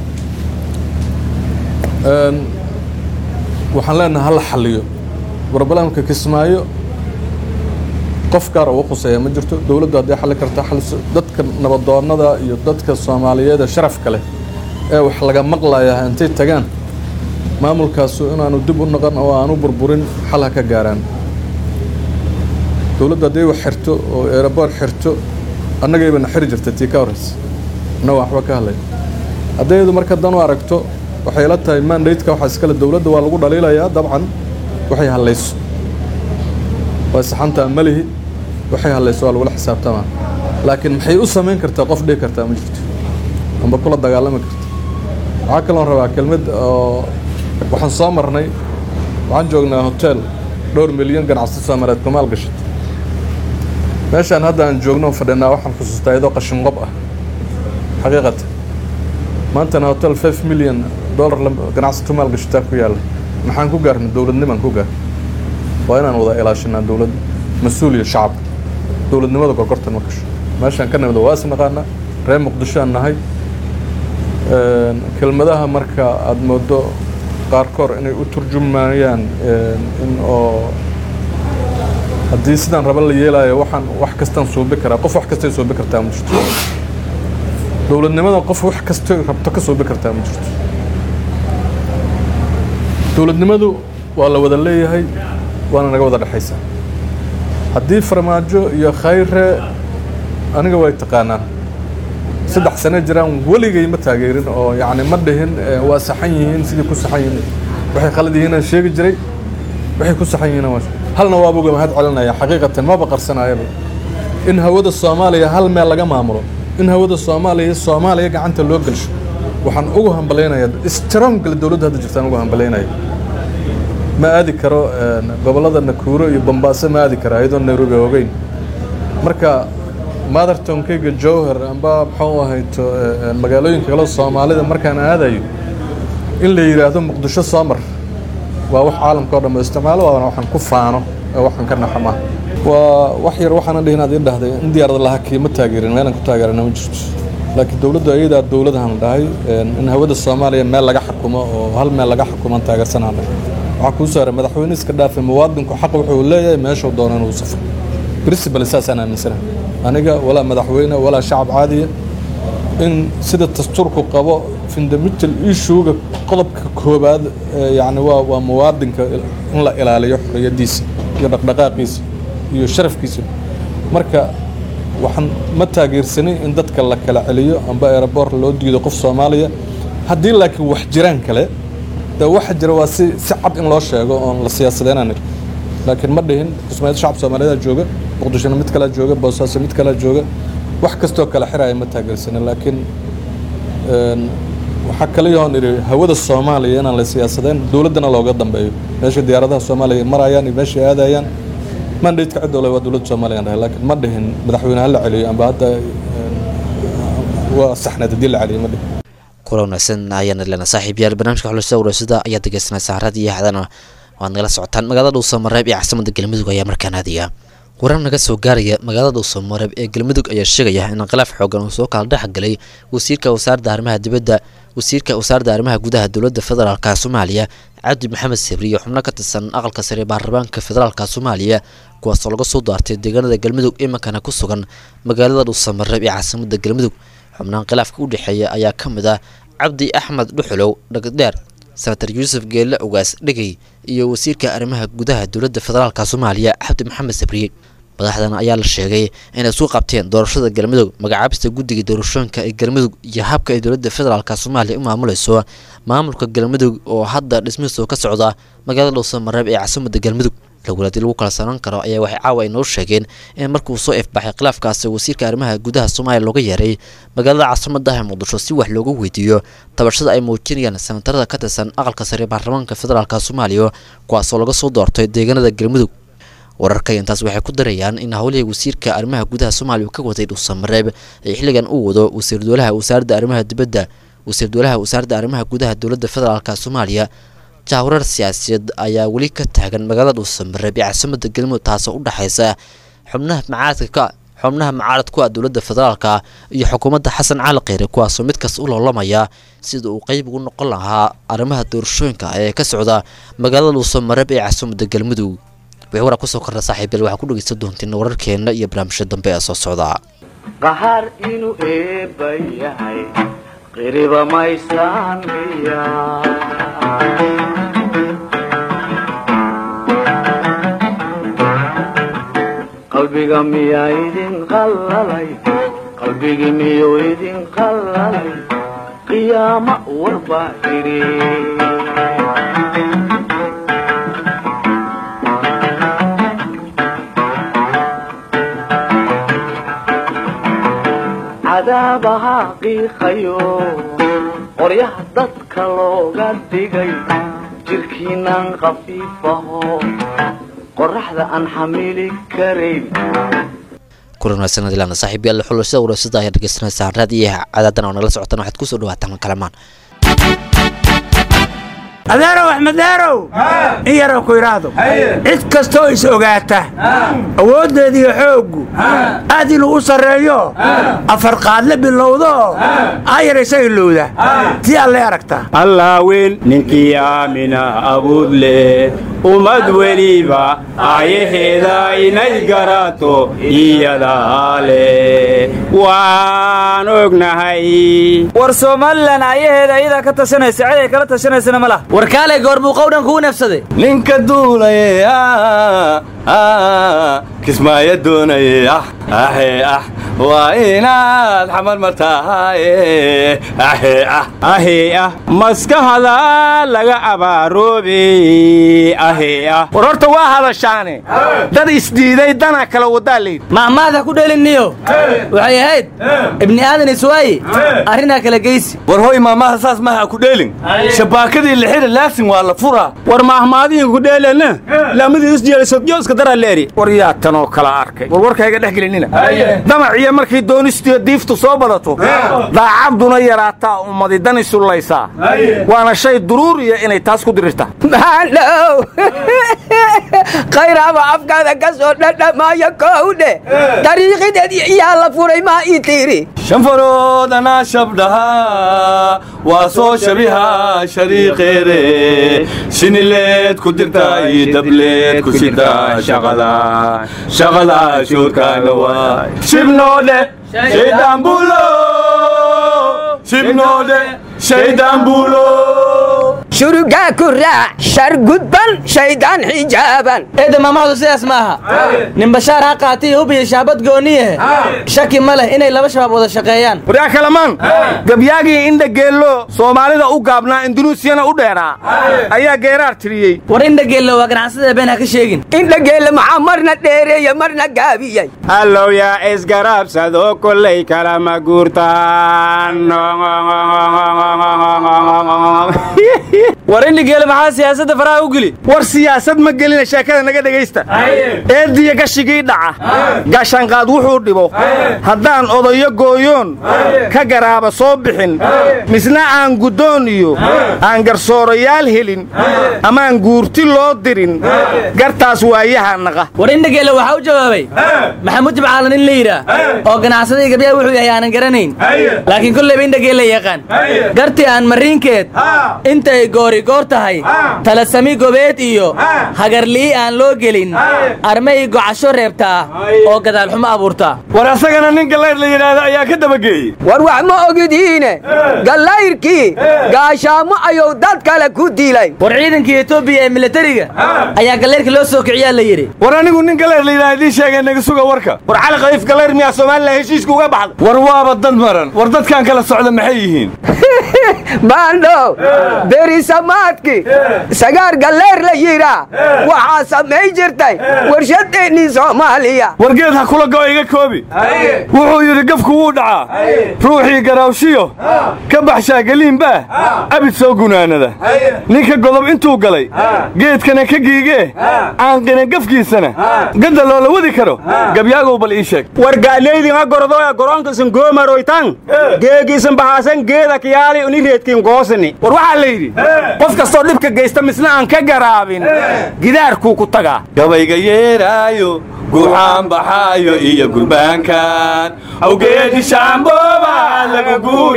waxaan leenahay hala xaliyo barbalamka kismaayo qof gaar ugu khuseeya ma jirto dowladdu hadday xalli karta xaliso dadka nabadoonnada iyo dadka soomaaliyeed ee sharafka leh ee wax laga maqlaya intay tagaan maamulkaasu inaanu dib u noqon oo aanu burburin xal ha ka gaaraan dowladdu hadday wax xirto oo eeraboor xirto annagaybana xiri jirta tii ka horreysa annaga waxba ka hadlay haddayadu marka dan u aragto waxay la tahay mandate-ka waxaa iskale dowladda waa lagu dhaliilayaa dabcan waxay hadlayso waa saxantaa malihi waxay hadlayso waa lagula xisaabtamaa laakiin maxay u samayn kartaa qof dhihi kartaa ma jirto amba kula dagaalami karta waxaa kaloon rabaa kelmad oo waxaan soo marnay waxaan joognaa hotel dhowr milyan ganacsi soomaaliyeed kumaal gashat meeshaan hadda aan joogno fadhinaa waxaan xusuustaa iyadoo qashin qob ah xaqiiqatan maantana hotel five million dollar ganacsi kumaal gashataa ku yaalla maxaan ku gaarnay dowladnimaan ku gaar waa inaan wada ilaashanaa dowladda mas-uul iyo shacab dowladnimada gorgortan ma gasho meeshaan ka nimid waa is naqaanaa reer muqdisho aan nahay kelmadaha marka aada moodo qaarkoor inay u turjumayaan in oo haddii sidaan raba la yeelaayo waxaan wax kastaan suubi karaa qof wax kastay suubi kartaa ma jirto dowladnimada qof wax kastay rabto ka suubi kartaa ma jirto dowladnimadu waa la wada leeyahay waana naga wada dhexaysaa haddii farmaajo iyo khayre aniga way taqaanaan saddex sano jiraan weligay ma taageerin oo yacni ma dhihin eh, waa saxan yihiin sidii ku saxan yihiin waxay khalad yihiin aan sheegi jiray waxay ku saxan yihiin waa halna waaba uga mahad celinaya xaqiiqatan maba qarsanayaba in hawada soomaaliya hal meel laga maamulo in hawada soomaaliya soomaaliya gacanta loo gelsho waxaan ugu hambalaynayaa strongla dowladda hadda jirtaan ugu hambalaynaya ma aadi karo een, gobollada nakuuro iyo bombaaso ma aadi kara iyadoo nairobi ogeyn marka mothertonkeyga jowhar amba muxuu ahayto een, magaalooyinka kale soomaalida markaan aadayo in la yidhaahdo muqdisho soo mar waa wax caalamka oo dhan ba isticmaalo waana waxaan ku faano ee waxaan ka naxama waa wax yar waxaana dhihin aad ii dhahday in diyaarada laha kiima taageerin meelaan ku taageerana ma jirto laakiin dowladda ayadaa dowladahan dhahay een, in hawada soomaaliya meel laga xukumo oo hal meel laga xukumaan taageersanaan dhahay waxaa kuu saaray madaxweyne iska dhaafay muwaadinku xaq wuxuu leeyahay meeshuu doono inuu safro principal saasaan aaminsanahay aniga walaa madaxweyne walaa shacab caadiya in sida dastuurku qabo fundamental issuega qodobka koobaad ee yacni waa waa muwaadinka in la ilaaliyo xorriyaddiisa iyo dhaqdhaqaaqiisa iyo sharafkiisa marka waxaan ma taageersanin in dadka la kala celiyo amba aeroboor loo diido qof soomaaliya haddii laakiin wax jiraan kale dee waxa jira waa si si cad in loo sheego oon la siyaasadeynanin laakiin ma dhihin kismaayo shacab soomaaliyeed jooga muqdishona mid kalea jooga boosaaso mid kalea jooga wax kastoo kale xiraya ma taageersanin laakiin een, waxaa kale yoon idhi hawada soomaaliya inaan la siyaasadeyn dowladdana looga dambeeyo meesha diyaaradaha soomaaliya marayaan iyo meeshay aadayaan mandate-ka cid ole waa dowladda soomaaliya dhahay laakiin ma dhihin madaxweyne ha la celiyo amba hadda een, waa saxneed haddii la celiyo ma dhihin kula wanaagsan ayaan idlena saaxiibyaal barnaamijka xulasada wareysada ayaad dhegeysanaysaa haradii iyo hadana waad nagala socotaan magaalada dhuusamareeb ee caasimada galmudug ayaa markaan aadaya warar naga soo gaaraya magaalada dhuusamareeb ee galmudug ayaa sheegaya in khilaaf xoogan uu soo kala dhexgalay wasiirka wasaaradda arrimaha dibadda wasiirka wasaaradda arrimaha gudaha dowladda federaalka soomaaliya cabdi maxamed sabri iyo xubno ka tirsan aqalka sare ee baarlamaanka federaalka soomaaliya kuwaasoo laga soo daartay deegaanada galmudug iminkana ku sugan magaalada dhuusamareeb ee caasimada galmudug xubnahan khilaafka u dhexeeya ayaa ka mid ah cabdi axmed dhuxulow dhagdheer senator yuusuf geelle ogaas dhegey iyo wasiirka arrimaha gudaha dowladda federaalka soomaaliya cabdi maxamed sabriye madaxdan ayaa la sheegay inay isku qabteen doorashada galmudug magacaabista guddiga doorashooyinka ee galmudug iyo habka ay dowladda federaalka soomaaliya u maamulayso maamulka galmudug oo hadda dhismihiisu ka socda magaalada dhuusamareeb ee caasimada galmudug lawalaadii lagu kala saran karo ayaa waxay caawa ay noo sheegeen in markuu soo ifbaxay khilaafkaasi wasiirka arrimaha gudaha soomaaliya looga yeeray magaalada caasimada ah muqdisho si wax looga weydiiyo tabashada ay muujinayaan senatarada ka tirsan aqalka sare ee baarlamaanka federaalka soomaaliya kuwaasoo laga soo doortay deegaanada galmudug wararka intaas waxay ku darayaan in howlihii wasiirka arrimaha gudaha soomaaliya uu ka waday dhuusamareeb ee xilligan uu wado wasiir dowlaha wasaaradda arrimaha dibadda wasiir dowlaha wasaaradda arrimaha gudaha dowladda federaalka soomaaliya jahwarar siyaasiyeed ayaa weli ka taagan magaalada dhuusamareeb ee caasimada galmudug taasoo u dhexaysa xubnaha macaaradka ka xubnaha mucaarad ku ah dowladda federaalka iyo xukuumadda xasan cali kheyre kuwaasoo mid kasta u loolamaya sida uu qeyb ugu noqon lahaa arrimaha doorashooyinka ee ka socda magaalada dhuusamareeb ee caasimada galmudug wixii waraa kusoo kordha saaxiibyal waxaa ku dhegeysan doontiin wararkeena iyo barnaamijya dambe ee soo socda qahaar inuu eebba yahay qiriba maysaan miya qalbiga miyaa idin qallalay qalbigi miyuu idin qallalay qiyaama warbaa idhi cadaabaha qiiqayo qoryaha dadka looga dhigay jirkiinan khafiifaho qoraxda aan xamili karayn kulan wanaagsan adilaana saaxiibyaal xulashada wareysada ayaa dhegeysanaysaa raadiyaha cadaadan oo nagala socotaan waxaad kusoo dhawaataan kalamaan adeerow axmedeerow in yaroo ku idhaahdo cid kastoo is ogaata awooddeediiyo xooggu aad inuu u sarreeyo afar qaadle bilowdo aayar isaga lowda tii allay aragtaa allaaweyn ninkii aamina abuud leh ummad weliba aayaheeda inay garato iyadaa leh waan ognahay war somalilan ayaheeda ayadaa ka tashanaysa cid ay kala tashanaysana ma laha war kaalay goormuu qowdhan kugu neefsaday ninka duulaye kismaayo doonaye ah ahe ah waa inaad xamar martaaye ahe ah ahe ah maskahada laga abaaroobe ahe ah war horta waa hadashaane dad isdiiday dana kala wadaa layidhi mahmaada ku dheliniyo waxay ahayd ibni aadan iswaaye arrinaa kala geysi war hoy maamaha saas maha ku dheelin shabaakadii lixida laasin waa la furaa war mahmaadiin ku dheelana laamadii isjeelisodyo iska daraa leeri war yaa tanoo kala arkay war warkayga dhex gelinina damaciyo markay doonistiyo diiftu soo badato daacaduna yaraataa ummadi dani sullaysaa waana shay duruuriya inay taas ku dirirtaa maandhow khayraaba afkaada ka soo dhadhamaayo kowdhe dariiqideed yaa la furay maa ii tiiri shanfarood anaa shabdhahaa waa soo shabiha shariiqeede sinileed ku dirta iyo dableed ku sida shaqada shaqada shoodkaana waay shibnoodhe shaydaan buulo shibnoodhe shaydaan buulo shurugaa ku raac shar gudban shaydaan xijaaban eedda maamahdu sidaas ma aha nin bashaar ha qaatay hub iyo shaabad gooniye shaki ma leh inay laba shabaab wada shaqeeyaan waryaa kalamaan gabyaagii indha geello soomaalida u gaabnaa indunuusiyana u dheeraa ayaa geeraar tiriyey war indha geello waa ganacsada been ha ka sheegin indha geelle maxaa marna dheereeye marna gaabiyey allow yaa isgarabsado kollay kalama guurtaan war indhigeele maxaa siyaasadda faraha u geli war siyaasad ma gelina sheekada naga dhegaysta eeddiya gashigii dhaca gaashaanqaad wuxuu dhibo haddaan odayo gooyoon ka garaaba soo bixin misna aan guddoon iyo aan garsoorayaal helin amaan guurti loo dirin gartaas waayaha naqa war indhageelle waxaa u jawaabay maxamuud jimcaalan in la yidhaah oo ganacsadii gabyaha wuxuu yahay aanan garanayn laakiin kollayba indhageelle yaqaan gartii aan mariinkeed intay goori goor tahay talasami gobeed iyo hagarlii aan loo gelin armay gocasho reebtaa oo gadaalxumo abuurtaa war asagana nin gallayr la yidhaahdo ayaa ka dabageeyey war wax ma ogidiine gallayrkii gaashaamo ayuu dad kale ku dilay war ciidankii etoobiya ee militariga ayaa gallayrka loo soo kiciyaa la yidhi war anigu nin gallayr la yidhahdo idiin sheegay naga suga warka war cali khaliif gallayr miyaa somalilan heshiiska uga baxday war waaba dad maran war dadkan kala socda maxay yihiin baandhow berisamaadki sagaar galleer la yidhaa waxaa samay jirtay warshadeennii soomaaliya wargeed ha kula go'o iga koobi wuxuu yidhi gafku wuu dhacaa ruuxii garaawshiyo ka baxshaa geliinbaa abid soo gunaanada ninka godob intuu galay geedkana ka giigee aanqina gafkiisana gadda loola wadi karo gabyaagow bal ii sheeg war ga'leydinga gordoya goroonkiisan goomaroytan geegiisan bahaasan geeda kiyaali uni reedkiin goosini war waxaa la yidhi qof kastoo dhibka geysta misna aan ka garaabin gidaarkuu ku tagaa gabayga yeeraayo guuxaan baxaayo iyo gurbaankan awgeedi shaambooba lagu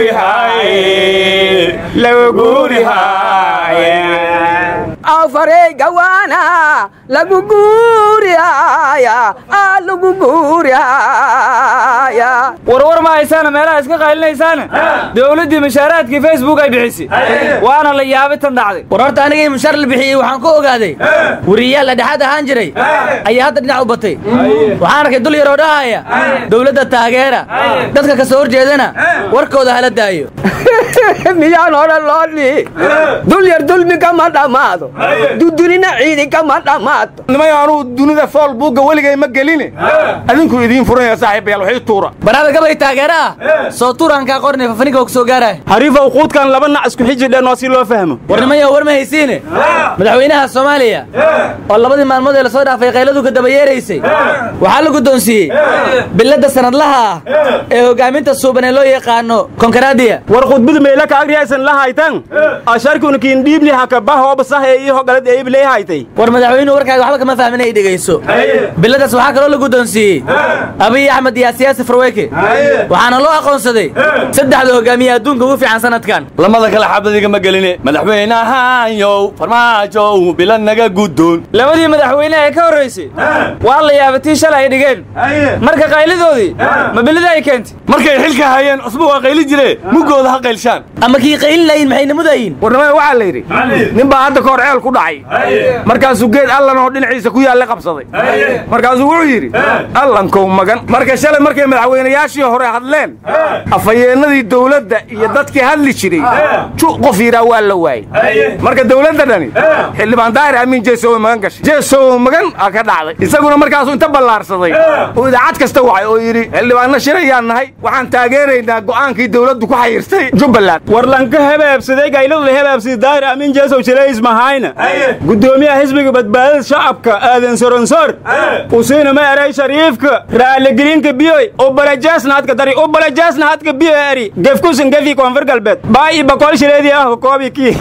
guurihaye lagu guurihaye afarey gawaana lagu guurihaya aa lagu guurihaya warwar ma haysaana meelaha iska qaylinaysaana dowladdii mushaaraadkii facebook ay bixisay waana la yaabay tan dhacday war horta anigii mushaar la bixiyey waxaan ku ogaaday wariyayaal dhexaad ahaan jiray ayaa hadda dhinac u batay waxaan arkay dul yaroo dhahaya dowladda taageera dadka ka soo horjeedana warkooda hala daayo miyaan hore loo dhihi dul yar dulmi kama dhammaado dudunina ciidi kama dhammaato nimayo anuu dunida fool buugga weligay ma geline adinku idiin furanya saaxiibayaal waxii tuura baraada gabay taageera ah soo tuurankaa qornay fafaniga ku soo gaaraya hariifow quudkan laba nac isku xiji dhenoo si loo fahmo war nimayo war ma haysiine madaxweynaha soomaaliya oo labadii maalmood ee lasoo dhaafay qayladu ka daba yeeraysay waxaa la guddoonsiiyey biladda sanadlaha ah ee hogaaminta suuban ee loo yaqaano konkaraadiya war khudbada meela ka agriyaysan la haytan asharkuna kiin dhiibni hakaba hooba sahe iyo hogalad eeb lee haytay war madaxweynuhu warkaaga waxba kama fahmin ay dhegayso biladaas waxaa kaloo la guddoonsiiyey abiy axmed iyo siyaasi farweyke waxaana loo aqoonsaday saddexda hogaamiye adduunka ugu fiican sanadkan lamada kale xabadiga ma geline madaxweynahaanyow farmaajow bila naga guddoon labadii madaxweyne ee ka horraysay waa la yaabatii shalay ay dhigeen marka qaylidoodii ma bilida ay keentay markay xilka hayeen cusbo waa qayli jire muggooda ha qaylshaan ama kii qaylinayin maxay namudayin warnimada waxaa la yidhi nin baa hadda kahor ceel ku dhacay markaasuu geed allanoo dhinaciisa ku yaalla qabsaday markaasuu wuxuu yidhi allankow magan marka shalay markay madaxweynayaashii hore hadleen afhayeennadii dowladda iyo dadkii hadli jiray ju qof yidhaa waa la waayey marka dowladda dhani xildhibaan daahir amiin jeesow magan gashay jeesow magan aa ka dhacday isaguna markaasuu inta ballaarsaday oo idaacad kasta wacay oo yidhi xildhibaanna shirayaan nahay waxaan taageeraynaa go'aankii dowladdu ku xayirtay jubbaland warlanka hebaabsaday gayladu la hebaabsaday daahir amiin jeesow jilays mahayna gudoomiyaha xisbiga badbaadada shacabka aadan soronsor usiina ma eray shariifka raaligelinka biyoy ubalajaasna hadka dari ubalajaasna hadka biyo eri gefkusan gefi koonfur galbeed baa i boqol shileedii ah koobi kii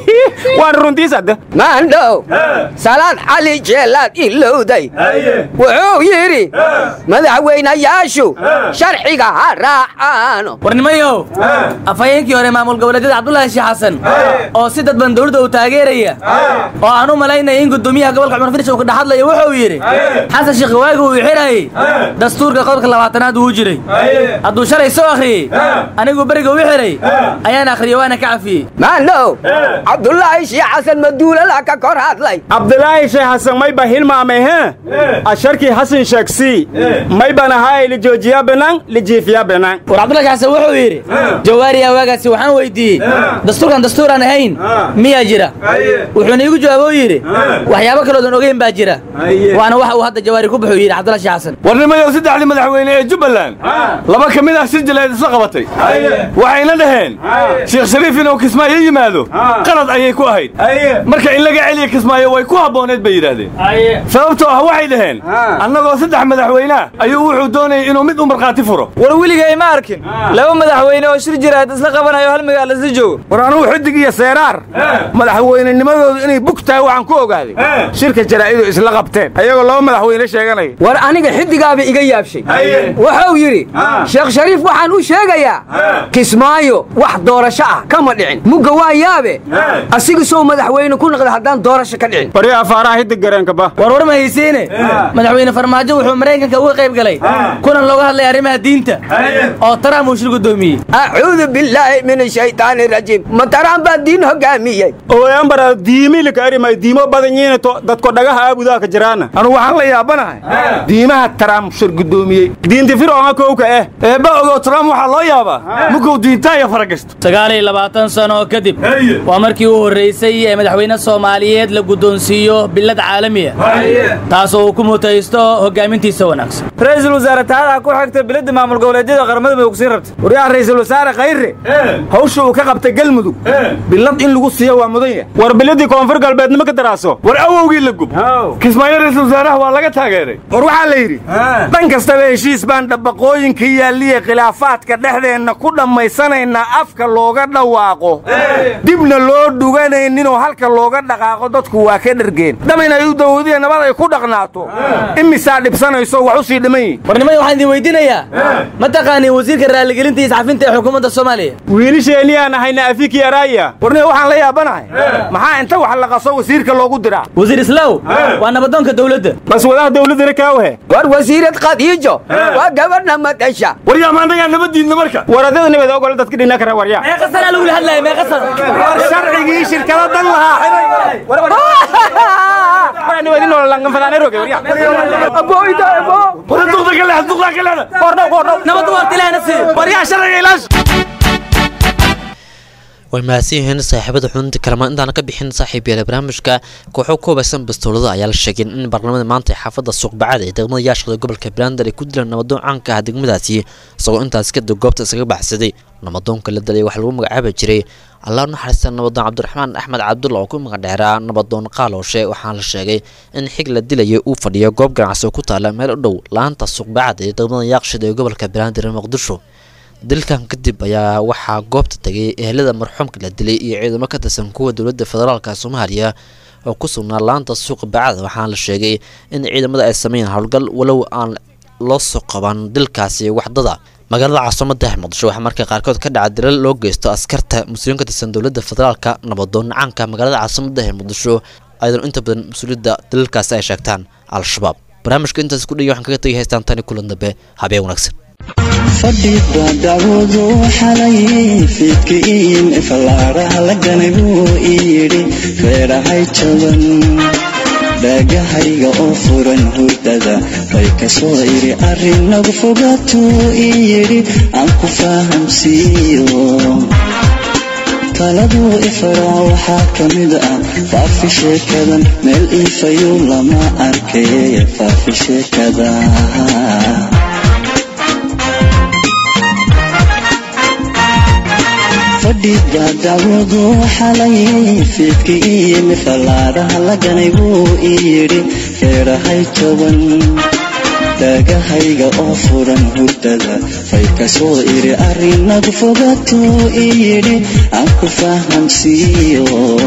waan runtiis hadda maandhow salaad cali jeelaad ilowday wuxuu yidhi madaxweynayaashu sharciga ha raacaano warnimayow afhayeenkii hore maamul goboleedyada cabdulaahi sheekh xasan oo si dadban dowladda uu taageeraya oo aan u malaynaya in gudoomiyaha gobolka cumar firish uu ka dhexadlayo wuxuu yidhi xasan sheekh waagi uu xirayey dastuurka qodobka labaatanaad uu jiray hadduu shalay soo akhriyey anigu beriga u xiray ayaan akhriyey waana ka cafiyey maandhow cabdulaahi sheekh xasan maduulala ka kor hadlay cabdulaahi sheekh xasan mayba hilmaamay he asharkii xasan sheegsii mayban ahaay lijoojiya banaan lijiifiya banaan war cabdulaahi sheekh xasan wuxuu yidhi jawaariya waagaasi waxaan weydiiyey dastuurkan dastuuraan ahayn miyaa jira wuxuuna iigu jawaaboo yidhi waxyaabo kaloodan ogeyn baa jira waana waxa uu hadda jawaari ku buxuu yidhi cabdulaahi sheekh xasan warnimayow saddexdii madaxweyne ee jubbaland laba ka mid ah shir jaleed isla qabatay waxayna dhaheen sheekh shariif inuu kismaayo yimaado qalad ayay ku ahayd marka in laga celiya kismaayo way ku habbooneed bay yidhaahdeen sababtoo ah waxay dhaheen annagoo saddex madaxweynea ayuu wuxuu doonayay inuu mid u markhaati furo war weligay ma arkin laba madaxweyne oo shir jiraad isla qabanayo hal magaala isla joogo war anugu xidig iyo seeraar madaxweynenimadoodu inay bug tahay waxaan ku ogaaday shirka jaraa'idu isla qabteen ayagoo laba madaxweyne sheeganaya war aniga xiddigaaba iga yaabshay wuxuu yidhi sheekh shariif waxaan u sheegayaa kismaayo wax doorasho ah kama dhicin mugga waa yaabe asiga sow madaxweyne ku noqda haddaan doorasho ka dhicin bari afaaraha hidig gareenkaba war war ma haysiine madaxweyne farmaajo wuxuu maraykanka uga qayb galay kulan looga hadlay arrimaha diinta oo trump uu shir gudoomiyey acuudu billaahi min ashaytaani rajiim ma taraan baa diin hogaamiyey ooyambara diimilika arimay diimo badan yihiin dadko dhagaha aabudaha ka jiraana anugu waxaan la yaabanahay diimaha trump shir gudoomiyey diinti fircoonga kowka eh eebba ogow trump waxaa loo yaabaa munkuu diintaaya faragasto sagaal iyo labaatan sano kadib waa markii u horraysay ee madaxweyne soomaaliyeed la guddoonsiiyo billad caalamiya taasoo uu ku mutaysto hoggaamintiisa wanaagsan ra-iisul wasaare taadaha ku xigta biladda maamul goboleedyada qaramada mudug siin rabta waryaha ra'iisul wasaare khayre hawsha uu ka qabtay galmudug bilad in lagu siiyo waa mudan yahay war biladii koonfur galbeednimo ka daraaso war awowgii la gub kismaayo ra'iisul wasaaraha waa laga taageeray war waxaa la yidhi dhan kastaba heshiis baan dhabbaqooyinka yaalliya khilaafaadka dhexdeenna ku dhammaysanaynaa afka looga dhawaaqo dibna loo dhuganayninoo halka looga dhaqaaqo dadku waa ka dhergeen dhab inay u dawadiya nabad ay ku dhaqnaato imisaa dhibsanayso wax u sii dhiman yihin warnimada waxaan idin weydiinayaa ma taqaaniin wasiirka raaligelinta iyo iscafinta ee xukuumadda soomaaliya wiilisheeniyaan ahayna afiki araya warniga waxaan la yaabanahay maxaa inta wax la qaso wasiirka loogu diraa wasiir islaaw waa nabadoonka dowladda bas wadaha dowladdana kaawhe war wasiirad khadiijo waa gabadha madasha waryaa maannagaa nabadiidna marka waradada nabad ogol dadka dhina kara waryaa meeqasanaa lagula hadlaya meeqasan war sharcigii shirkada dan lahaa way mahadsan yihiin saaxiibada xunta kalamaan intaana ka bixin saaxiib yaala barnaamijka kooxo koobaysan bastoolada ayaa la sheegay in baarlamada maanta ee xaafadda suuqbacada ee degmada yaashada gobolka beelander ay ku dilaan nabadoon caanka ah degmadaasi isagoo intaas kadib goobta isaga baxsaday nabadoonka la dalay waxaa lagu magacaabi jiray allah u naxariista nabadoon cabdiraxmaan axmed cabdulla oo ku magacdheeraa nabadoon qaalooshe waxaana la sheegay in xig la dilayay uu fadhiyo goob ganacsi oo ku taala meel u dhow la-aanta suuqbacad ee degmada yaaqshid ee gobolka beelander ee muqdisho dilkan kadib ayaa waxaa goobta tegay ehelada marxuumka la dilay iyo ciidamo ka tirsan kuwa dowladda federaalka soomaaliya oo ku sugnaa laanta suuqa bacada waxaana la sheegay in ciidamada ay sameeyeen howlgal walow aan loo soo qaban dilkaasi waxdada magaalada caasimada muqdisho waxaa marka qaarkood ka dhaca dilal loo geysto askarta muslimiin ka tirsan dowladda federaalka nabadoon caanka magaalada caasimada ee muqdisho ayadoo inta badan mas-uuliyadda dalalkaasi ay sheegtaan al-shabaab barnaamijka intaas ku dhaya waxaan kaga tegay haystaan tani kulan dambe habeen wanaagsan fadhiba dacwadu xalay fiidka iimi fallaaraha la ganay buu ii yidhi feerahay jaban dhaagahayga oo furan hurdada bay ka soo idhi arrinagu fogaatuu ii yidhi aan ku fahamsiiyo taladuu ifaraa waxaa ka mid ah faafi sheekadan meel iifayu lama arkay faafi sheekada fadhiga dacwadu xalay fiidka iimi fallaaraha la ganay buu ii yidhi feerahay jaban dhaagahayga oo furan hurdada fay ka soo idhi arrinagu fogaatuu ii yidhi aan ku fahamsiiyo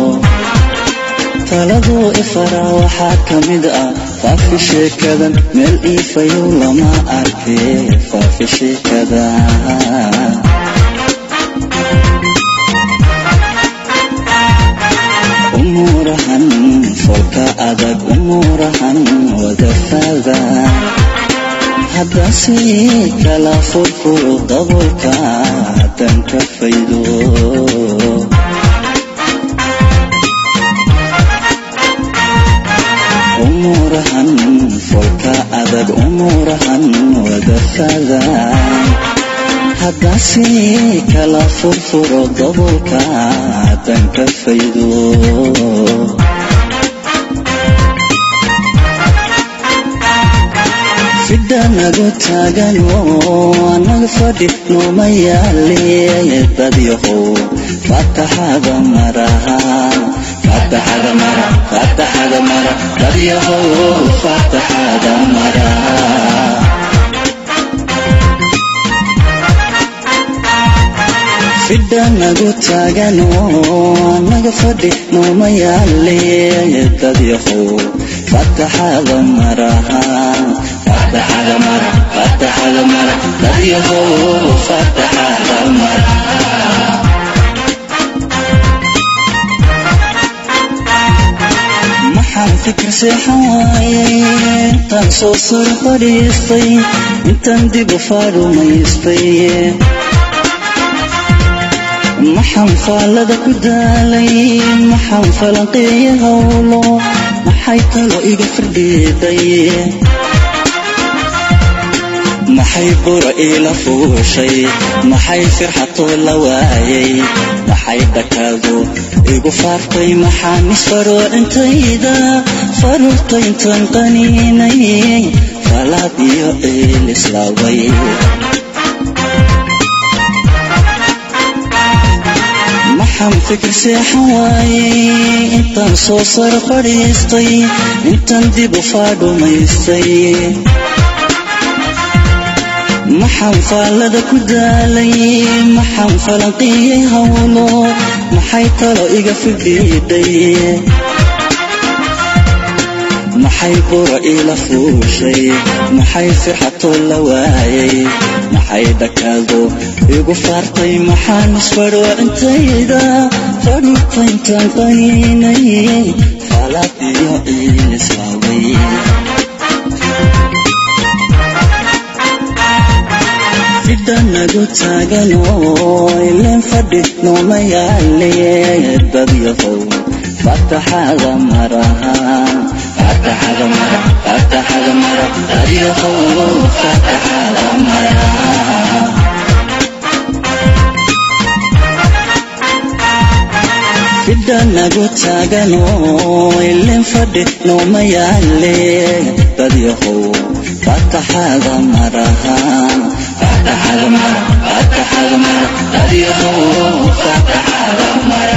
taladuu ifaraa waxaa ka mid ah faafi sheekadan meel iifayow lama arkay faafi sheekada umuurahan folka adag umuurahan wadafaada haddase kala furfuro dabolka haddan ka faydo umuurahan folka adag umuurahan wadafaada haddase kala furfuro dabolka haddan ka faydo fidhanagu taagan oo anaga fadhi nooma yaale dadyahow fataxada maraha fataxada mara fataxada mara dadyahow fataxada mara fidhanagu taagan oo anaga fadhi nooma yaale dadyahow fataxada maraha fataxada mara fataxada mara dadyahow fataxada mara maxaan fikir seexan waayay intaan soo sar fadhiistay intaan dib u faarumaystay maxaan faallada ku daalay maxaan falanqeeya howlo maxay talo iga firdhiiday maxay bura iila fuushay maxay firxatoo la waayay maxay dhakaadu igu faaftay maxaan isfaroo intayda faruurta intaan qaniinay falaad iyo ciil islaaway maxaan fikir seexan waayay intaan soo sar fadhiistay intaan dib u faadhumaystay maxaan faallada ku daalay maxaan falanqiyey howlo maxay talo iga fidhiidhay maxay bura iila fuushay maxay firxatoo la waayay maxay dhakaado igu faartay maxaan isfadho intayda fadhuta intaan qaniinay faalaad iyo ciil islaaway fidhanagu taagan oo ileen fadhi nooma yaale dadyahow fataxada maraha fataxada mara fataxada mara dadyahow fataxada mara fidhanagu taagan oo ileen fadhi nooma yaale dadyahow fataxada maraha fataxada mara fataxada mara dadyahow fataxada mara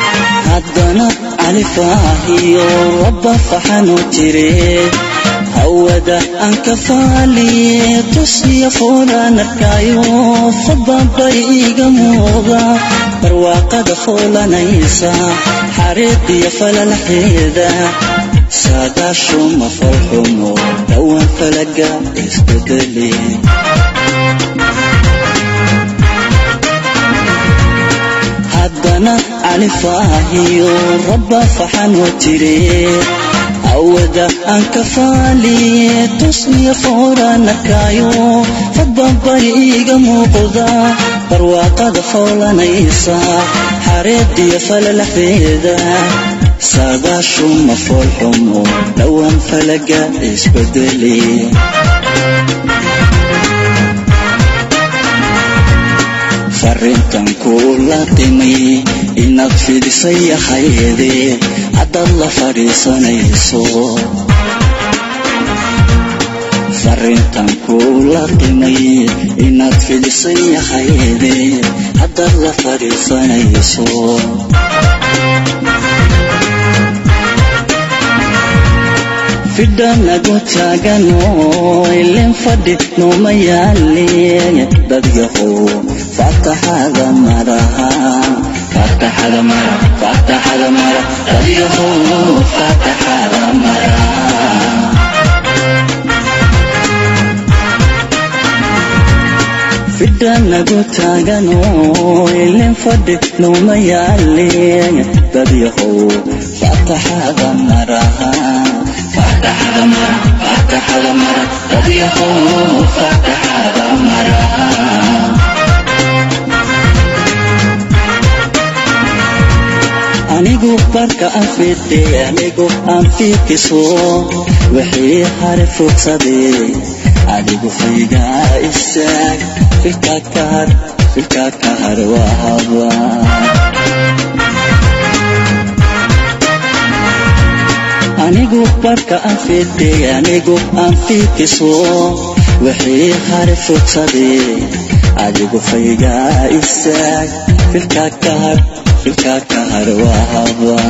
haddana califaahiyo rabba faxanu jire haw awada aan ka faaliye tusniya foolaan arkaayo fadbabay iga muuqda barwaaqada foolanaysa xariiqiyo falalaxeeda saadaashu ma falxumo dhowaan falaga isbedeli haddana califaahiyo rabba faxanoo tire awada aan ka faaliye tusniya foolaan arkaayo fadbabari iga muuqda barwaaqada foolanaysa xareediyo falalaxeeda saadaashu ma foolxumo dhowaan falaga isbedeli farrintan kuu la timay inaad fidisay ahayde haddaad la fadhiisanayso farrintan kuu la timay inaad fidisay ahayde haddaad la fadhiisanayso fidhanagu taagano ilin fadhi nooma yaaleen dadyahow fataxada maraha fataxada mara fataxada mara dadyahow fataxada mara fidhanagu taagano ilin fadhi nooma yaaleen dadyahow fataxada maraha fataxada mara fataxada mara dadyahow fataxada mara anigu barka aan fidhe anigu aan fiikiso wixii hare fogsaday adigu faygaa istaag filka kahar filka kahar waa haba anigu barka aan fidhe anigu aan fiikiso wixii hare fogsaday adigu faygaa istaag filka kahar filka kahar waa haba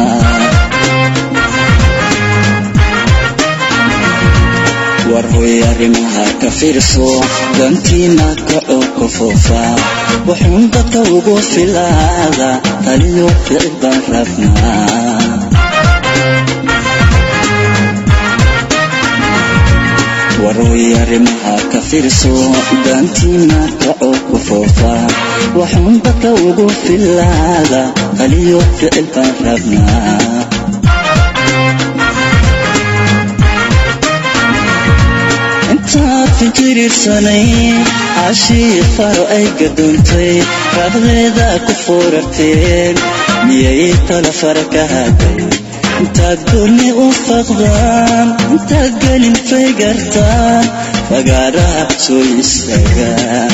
war hoy arrimaha ka fiirso dantiina kacoo ku foofa wuxuun dadka ugu filaada taliyo ficil baan rabnaa waroy arrimaha ka fiirso daantiina kacoo ku foofa waxuun dadka ugu filaada qaliyo ficil baan rabnaa intaad fijirirsanay cashii faro ay gadoontay raabdeeda ku foorarteen miyay tala fara ka haday intaad gooni u faqdaan intaad gelin fay gartaan fagaaraha soo istaagaan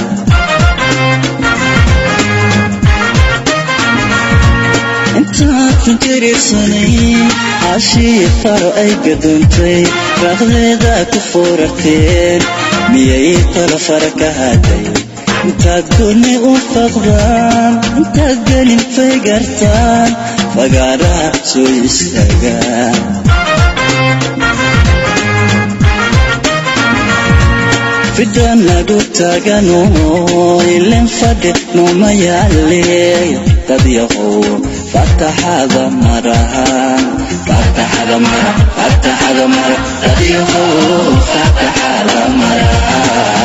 intaad fijirirsanay cashii faro ay gadoontay raaqdeeda ku foorarteen miyay tala fara ka haday intaad gooni u faqdaan intaad gelin fay gartaan fagaaraha soo istaagaan fidanagu taagano ilin fadhi nooma yaaleey dad yahow fataxada maraha fataxada mara fataxada mara dad yahow fataxada maraha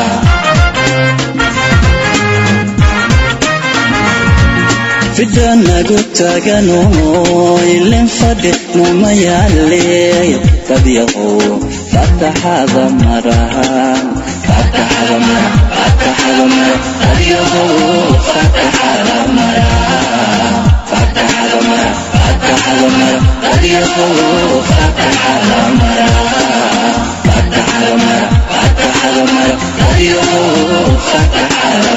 fidanagu taagano ilin fadhi nooma yaaleey dad yahow fataxada maraha fataxada mara fataxada mara dad yahow fataxada maraha fataxada mara fataxada mara dad yahow fataxada maraha fataxada mara fataxada mara dad yahow fataxada